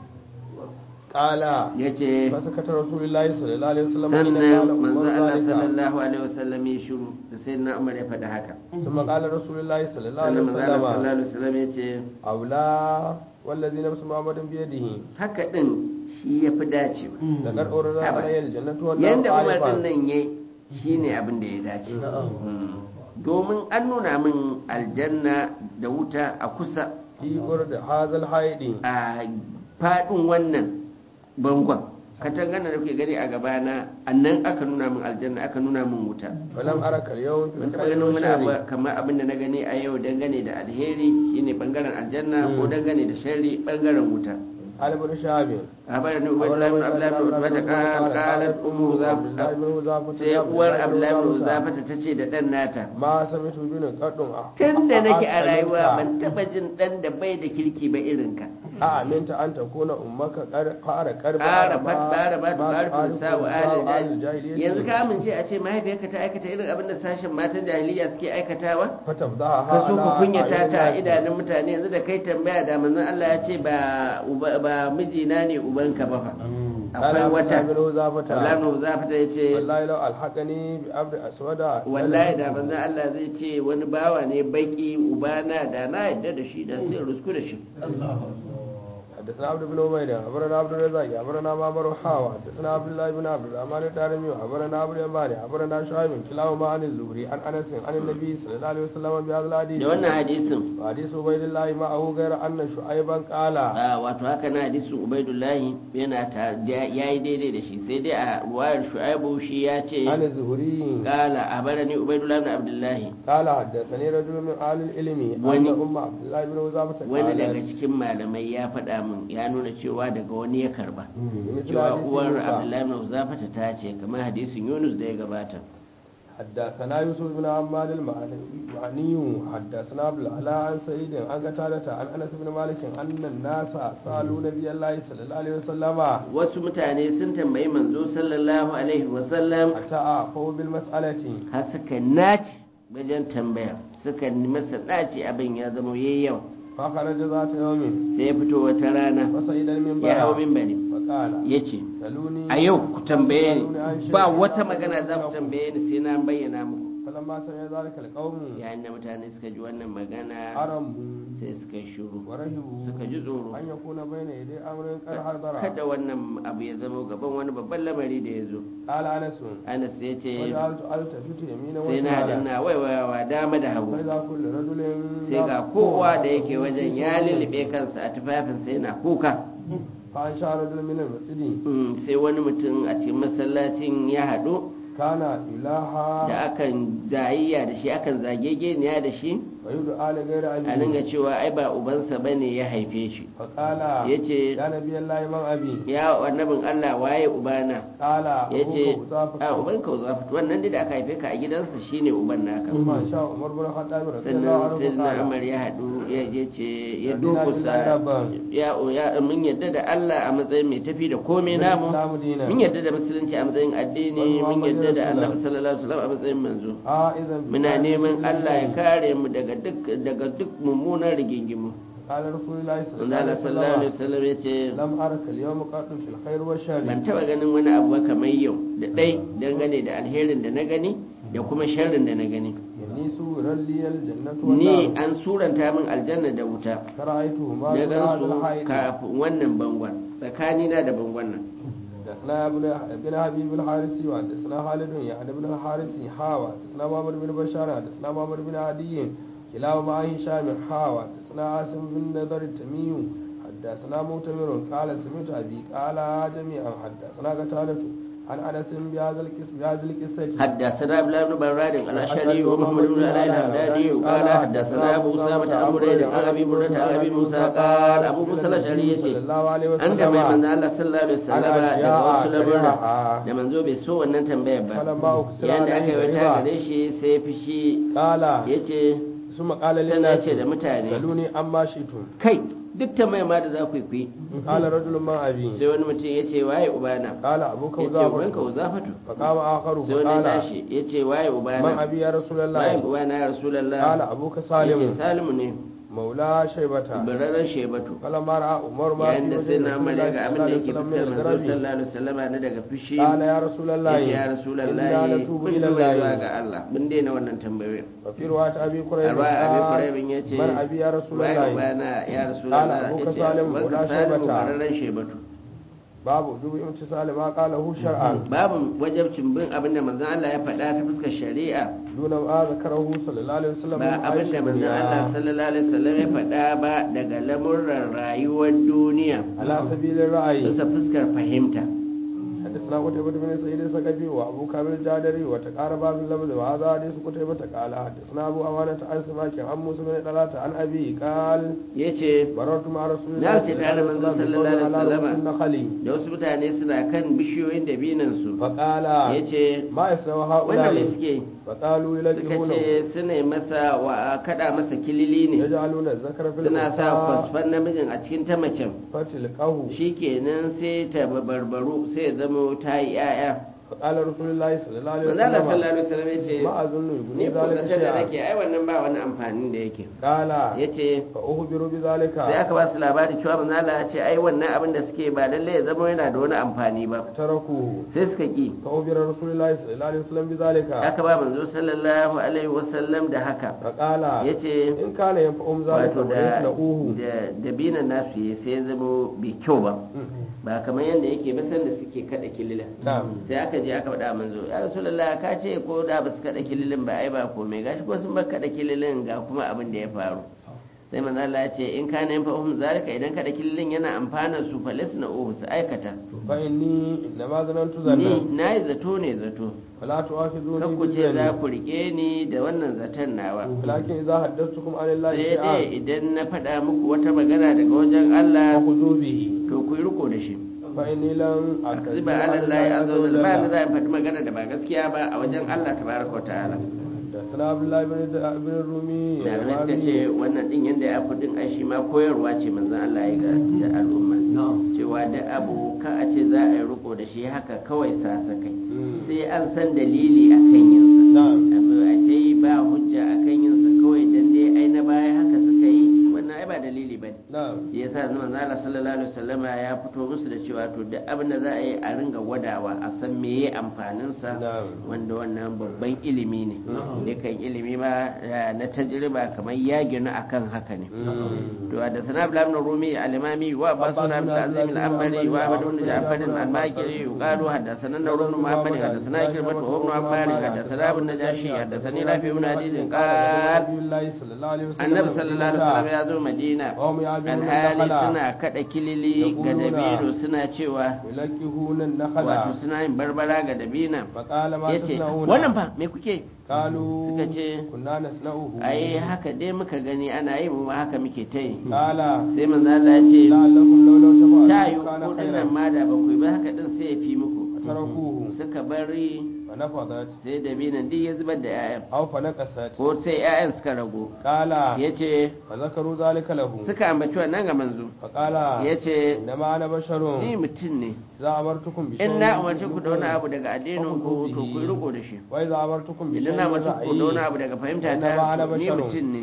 قال yace فسكت رسول الله صلى الله عليه وسلم حين sannan قال manzo عمر Allah ذلك sallallahu alaihi wasallam ya shiru da sai na Umar ya faɗi haka ثم قال رسول الله صلى الله عليه sannan manzo Allah sallallahu وسلم alaihi wasallam ya ce أولى والذي نفس محمد بيده haka din shi ya fi dacewa لقد أورد Haba. علي الجنة والنار yanda Umar din عارفا nan yayi shine abin da ya dace Mm. domin an nuna min aljanna da wuta a kusa في قرد هذا الحيد a faɗin wannan bangon katangana da kuke gani a gabana annan aka nuna min aljanna aka nuna min wuta فلم أرك اليوم في ban taɓa الخير ganin wani abu والشر kamar abin da na gani a yau dangane da alheri shine bangaren aljanna ko dangane da sharri bangaren wuta قال ابن شهاب أخبرني عبيد الله بن عبد الله بن عتبة قال قالت أم زافة sai uwar Abdullahi bin Zafata ta ce da ɗan nata ما سمعت بن قد tun da nake a rayuwa ban taɓa jin ɗan da bai da kirki ba irinka أأمنت أن تكون أمك قال قرب ƙara ƙara ba ta ƙara sa'u alil yanzu ka amince a ce mahaifiyarka ta aikata irin abin da sashen matan jahiliya suke aikatawa فتفضحها ka so ka kunyata ta a أعين idanun mutane yanzu da kai tambaya da manzon Allah ya ce ba uba- ba mijina ne ubanka ba fa قال akwai عبد wata الله بن حذافة Abdullahi Zafata ya ce والله لو ألحقني بعبد أسود wallahi da manzon Allah zai ce wani bawa ne baki ubana da na yadda da shi da sai in rusku da shi حدثنا عبد بن عبيد أخبرنا عبد الرزاق أخبرنا معمر حاوى حدثنا عبد الله بن عبد الرحمن الدارمي أخبرنا أبو اليماني أخبرنا شعيب كلاهما عن الزهري عن أنس عن النبي صلى الله عليه وسلم بهذا الحديث da wannan hadisin وحديث عبيد الله معه غير أن شعيبا قال a wato haka na hadisin ubaidullahi yana ta ya yi daidai da shi sai dai a ruwayar shu'aibu shi ya ce عن الزهري kala a barani ubaidullahi bin abdullahi قال حدثني رجل من أهل العلم أن وني- أم عبد الله بن وزافة wani daga قالت cikin malamai ya faɗa min ya nuna cewa daga wani ya karba مثل cewa حديث uwar موسى. abdullahi bin zafata ta ce kamar hadisin yunus da ya gabata حدثنا يوسف بن عماد المعني حدثنا عبد العلاء عن سعيد عن قتادة عن انس بن مالك ان الناس سالوا نبي الله صلى الله عليه وسلم wasu mutane sun tambayi manzo sallallahu alaihi wasallam حتى اعفوا بالمسألة har suka naci wajen tambaya suka masa naci abin ya zama yayi yawa فخرج ذات يوم sai ya fito wata rana فصعد المنبر ya hau mimbari فقال ya ce سلوني a yau ku tambaye ni سألوني عن شيء ba wata لا magana za ku أعلم. tambaye ni sai na bayyana muku فلما سمع ذلك القوم yayin da mutane suka ji wannan magana حرموا sai suka yi shuru ورهبوا suka ji tsoro أن يكون بين يدي أمر قد حضر kada wannan abu ya zama gaban wani babban lamari da ya zo قال أنس anas ya ce وجعلت ألتفت يمينا sai na haɗa وشمالا na waiwayawa dama da hagu فإذا كل رجل sai ga kowa da yake wajen ya lullube kansa a tufafinsa yana kuka فأنشأ رجل من المسجد Mm, sai wani mutum a cikin masallacin ya haɗu كان إلها da akan zayayya da shi akan zagegeniya da shi ويدعى لغير a أبيه dinga cewa ai ba ubansa bane ya haife shi فقال yace يا نبي الله من أبي ya annabin Allah waye ubana قال yace أبوك أضافك a ubanka uzafat wannan dai da aka haife ka a gidansa shine uban naka ثم أنشأ عمر بن الخطاب رضي الله sannan عنه sai na قال Umar ya haɗu ya je ce ya Rabbina durkusa billahi rabban. ya ya mun yadda da Allah a matsayin mai tafi da komai namu الإسلام دينا mun yadda da musulunci a matsayin addini Wal mun yadda da Muhammadin annabi sallallahu alaihi wasallam a matsayin manzo آه إذا muna neman Allah ya kare mu daga duk daga duk mummunan rigingimu قال رسول الله صلى الله Allah عليه sallallahu alaihi وسلم wasallam yace لم أرك اليوم قط في الخير والشر ban taba ganin wani abu ba kamar yau da dai dangane da alherin da na gani da kuma sharrin da na gani إني سور لي الجنة ni والنار an suranta min aljanna da wuta فرأيتهما na من gan هذا su الحائط kafin wannan bangon tsakanina da bangon nan حدثنا ابن ابن حبيب الحارثي وحدثنا خالد يعني ابن الحارثي حاوى حدثنا محمد بن بشار حدثنا محمد بن عدي كلاهما عن هشام حاوى حدثنا عاصم بن نضر التميم حدثنا مؤتمر قال سمعت ابي قال جميعا حدثنا قتادة عن انس بهذا القصه بهذه القصه حدثنا ابن بن براد الاشعري ومحمد بن علي الهمداني قال حدثنا ابو اسامه عن بريد عن ابي برده عن ابي موسى قال ابو موسى الاشعري صلى yace الله عليه an ga mai وسلم manzo Allah sallallahu alaihi wasallam Ana daga jiya wasu a lamurra shari'a. da manzo bai so wannan tambayar ba فلما أكسر yayin da aka yi عليه wata رضا gare shi sai fishi قال yace ثم قال sannan للناس yace da mutane سلوني عما شئتم kai duk tambayar ma da za ku yi ku yi قال رجل ما ابي sai wani mutum yace waye ubana قال ابوك yace وزافر ubanka uzafatu فقام آخر sai wani فقال tashi yace waye من ubana أبي يا رسول waye الله ubana ya rasulullah قال أبوك yace سالم salimu ne مولى شيبة bararren shebatu فلما رأى عمر ما yayin في da وجه sai na رسول umar ya الله ga صلى abin الله da عليه yake وسلم fiskar من manzo الغرب sallallahu alaihi wasallam na daga fushi قال يا رسول الله yace ya rasulullahi إنا نتوب mun إلى tuba zuwa الله ga Allah mun daina wannan tambayoyin وفي رواية أبي قريب arwa abi قال quraybin yace من أبي يا رسول waye الله ubana ya rasulullah أبوك yace سالم wanka ولا salimu شيبة. bararren shebatu باب وجوب امتثال ما قاله شرعا babu wajabcin bin abin da manzon Allah ya faɗa ta fuskar shari'a دون ما ذكره صلى الله عليه وسلم ba من abin عيش da manzon Allah الدنيا sallallahu alaihi wasallam ya faɗa ba daga lamurran rayuwar duniya على سبيل الرأي bisa fuskar fahimta حدثنا قتيبة بن سعيد الثقفي وابو كامل الجادري وتقارب في اللفظ وهذا حديث قتيبة قال حدثنا ابو امانة عن سماك عن موسى بن طلحة عن ابي قال yace مررت مع رسول Na الله ce tare da manzo sallallahu alaihi على wasallama. رؤوس النخل da wasu mutane suna kan bishiyoyin dabinan su فقال yace ما يسوى wannan هؤلاء mai suke فقالوا suka يلجئونه ce suna yi masa wa kada masa kilili ne يجعلون الذكر في suna sa الأنثى kwasfan namijin a cikin ta macen فتلقه shikenan sai ta barbaru sai ya zama ta yi yaya فقال رسول الله صلى الله عليه manzo Allah sallallahu وسلم alaihi wasallam yace ما أظن ni يغني ko ذلك zaton da شيئا nake ai wannan ba wani amfani da yake قال yace فأخبروا بذلك sai aka ba su labari cewa manzo Allah ya ce ai wannan abin da suke ba lalle ya zama yana da wani amfani ba تركوه sai suka ki فأخبر رسول الله صلى الله عليه وسلم بذلك aka ba manzo sallallahu alaihi wasallam da haka فقال yace إن كان ينفعهم ذلك wato da ويصنعوه da dabinan nasu ya sai ya zama bai kyau ba ba kamar yadda yake ba sanda suke kada kilila نعم sai aka je aka faɗa manzo ya rasulullah ka ce ko da ba su kada kililin ba ai ba komai gashi ko sun ba kada kililin ga kuma abin da ya faru sai manzo Allah ya ce in kana yin fahim zalika idan kada kililin yana amfana su falisna uhu su aikata فإني إنما ظننت ni ظنا nayi zato ne zato فلا تؤاخذوني kan ku ce za بالظن ku rike ni da wannan zaton nawa ولكن إذا حدثتكم عن الله sai dai شيئا idan na faɗa muku wata magana daga wajen Allah فخذوا به to ku yi riko da shi فإني لم أكذب ziba ala Allah azza wa jalla ba ni za in faɗi magana da ba gaskiya ba a wajen Allah tabaraka wa ta'ala حدثنا عبد الله بن بن الرومي da suka ce اليمامي wannan din yadda ya fi din ai shi ma koyarwa ce manzon Allah ya ga da al'umma cewa da abu ka a ce za a yi riko da shi haka kawai sasakai مم. sai an san dalili akan yinsa نعم abu a ce ba hujja akan yinsa kawai dan dai ai na baya haka suka yi wannan ai ba dalili ba na'am ya sa manzo Allah sallallahu alaihi wasallama ya fito musu da cewa to duk abin da za a yi a ringa gwadawa a san meye amfanin sa Na'am. wanda wannan babban ilimi ne dukan ilimi ma eh, na tajriba kamar ya ginu akan haka ne to da sana ibn ibn rumi al-imami wa basuna ibn azim al-amali wa ahmad ibn ja'far al-makiri yuqalu hadathana nawr ibn muhammad hadathana ikrimah wa ibn ammar hadathana ibn najashi hadathani rafi ibn hadid qala Nabi sallallahu alaihi wasallam annabi sallallahu alaihi wasallam ya zo madina Wa hum ya'buduna alhali nakhala. suna kada kilili ga Yaquluna. dabino suna cewa yulaqihuna wato an-nakhala suna yin barbara ga dabina faqala ma yace tasna'una wannan fa me kuke qalu suka ce, kunna nasna'uhu ai haka dai muka gani ana yi mu ma haka muke ta yi qala sai manzo Allah ya ce la'allakum law law tafa'alu ta yi kana kudin khairan nan ma da ba ku yi ba haka din sai ya fi muku tarakuhu suka bari fa nafadat sai dabinan duk ya zubar da 'ya'yan aw fa naqasat ko sai 'ya'yan suka rago qala ya ce fa zakaru zalika lahu suka ambaci wannan ga manzo fa qala ya ce innama ana ni basharun mutum ne za amartukum bi in na umarci ku da wani abu daga addinin ku to ku yi riko da shi wa idza amartukum bi idan na umarci ku da wani abu daga fahimta ta to ni mutum ne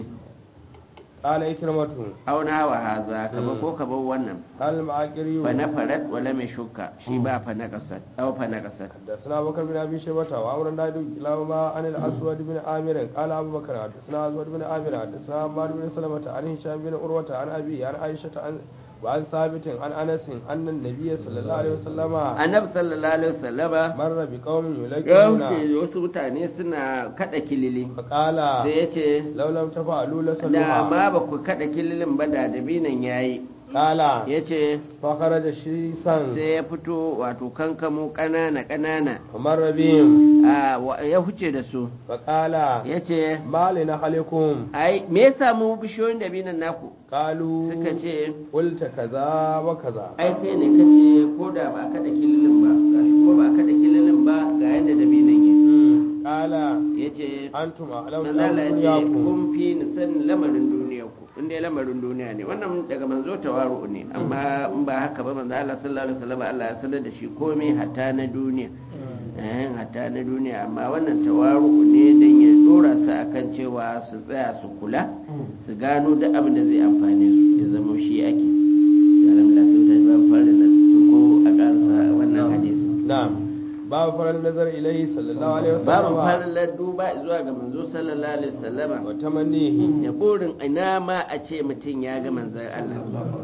qala ikramatu auna wa haza kaba ko kaba wannan hal ma'aqiri fa na farat wala mai shuka shi ba fa na kasar aw fa na kasar حدثنا ابو بكر بن ابي شيبه وعمر بن نادي كلاهما عن الاسود بن عامر قال ابو بكر حدثنا اسود بن عامر حدثنا عمار بن سلمة عن هشام بن عروة عن ابي عن عائشة عن وعن ثابت عن انس ان النبي صلى الله عليه وسلم annabi sallallahu alaihi wasallama مر بقوم ya يلقون wuce wasu mutane suna kada kilili فقال sai ya ce لو لم تفعلوا da لصلوها ma ba ku kada kililin ba da dabinan yayi قال ya ce فخرج شيسا sai ya fito wato kankamo ƙanana ƙanana فمر بهم a wa- ya huce da su فقال ya ce ما لنحلكم ai me ya samu bishiyoyin dabinan naku قالوا suka ce قلت كذا وكذا ai kai ne kace ko da ba kada kililin ba gashi ko ba kada kililin ba ga yadda dabinan yake قال ya ce antum a'lamu manzala ya ce duniyakum kun fi ni sanin lamarin duniya ku inda ya lamarin duniya ne wannan daga manzo tawaru ne amma in ba haka ba manzo Allah sallallahu alaihi wasallam Allah ya sanar da shi komai hatta na duniya eh hatta na duniya amma wannan tawaru ne dan ya dora su akan cewa su tsaya su kula su gano duk abin da zai amfane su ya zama shi ake alhamdulillah sai ta ba fara da ko a karsa wannan hadisi na'am babu farar nazar ilaihi sallallahu alaihi babu wasallam falalar duba zuwa ga manzo sallallahu alaihi wasallama wa tamannihi ya burin ina ma a ce mutum ya ga manzan Allah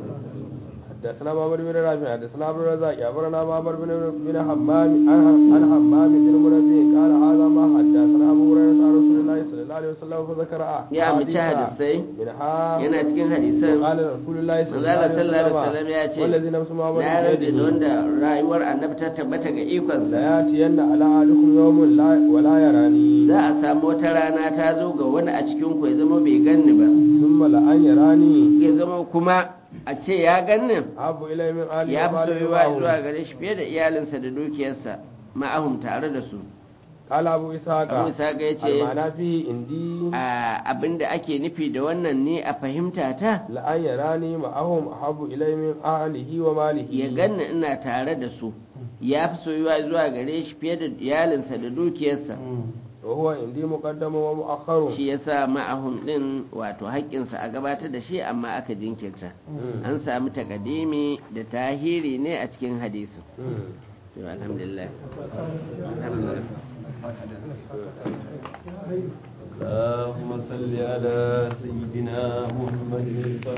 حدثنا معمر بن رافع حدثنا عبد الرزاق أخبرنا معمر بن بن حمام عن عن حمام بن منبه قال هذا ما حدثنا أبو هريرة عن رسول الله صلى الله عليه وسلم فذكر ya ambaci hadisai منها yana cikin hadisan قال رسول الله صلى الله manzala sallallahu alaihi عليه wasallam ya ce والذي نفس معمر na rabe da بيده wanda rayuwar annabi ta tabbata ga ikonsa لياتين على أحدكم يوم لا ولا يراني za a samu wata rana ta zo ga wani a cikin ku ya zama bai ganni ba ثم لأن يراني ya zama kuma a ce ya ganni أحب إلي من آل ya fi ومال soyuwa معهم. zuwa gare shi fiye da iyalinsa da dukiyarsa ma'ahum tare da su قال أبو إسحاق abu isa ga ya ce المعنى فيه عندي abin da ake nufi da wannan ne a fahimta ta لأن يراني معهم أحب إلي من أهله وماله ya ganni ina tare da su ya fi soyuwa zuwa gare shi fiye da iyalinsa da dukiyarsa وهو عندي مقدم ومؤخر shi ya sa ma'ahum ɗin wato haƙƙinsa a gabatar da shi amma aka jinkirta Mm. an sami takadimi da tahiri ne a cikin hadisin مم. to alhamdulillah alhamdulillah اللهم صل على سيدنا محمد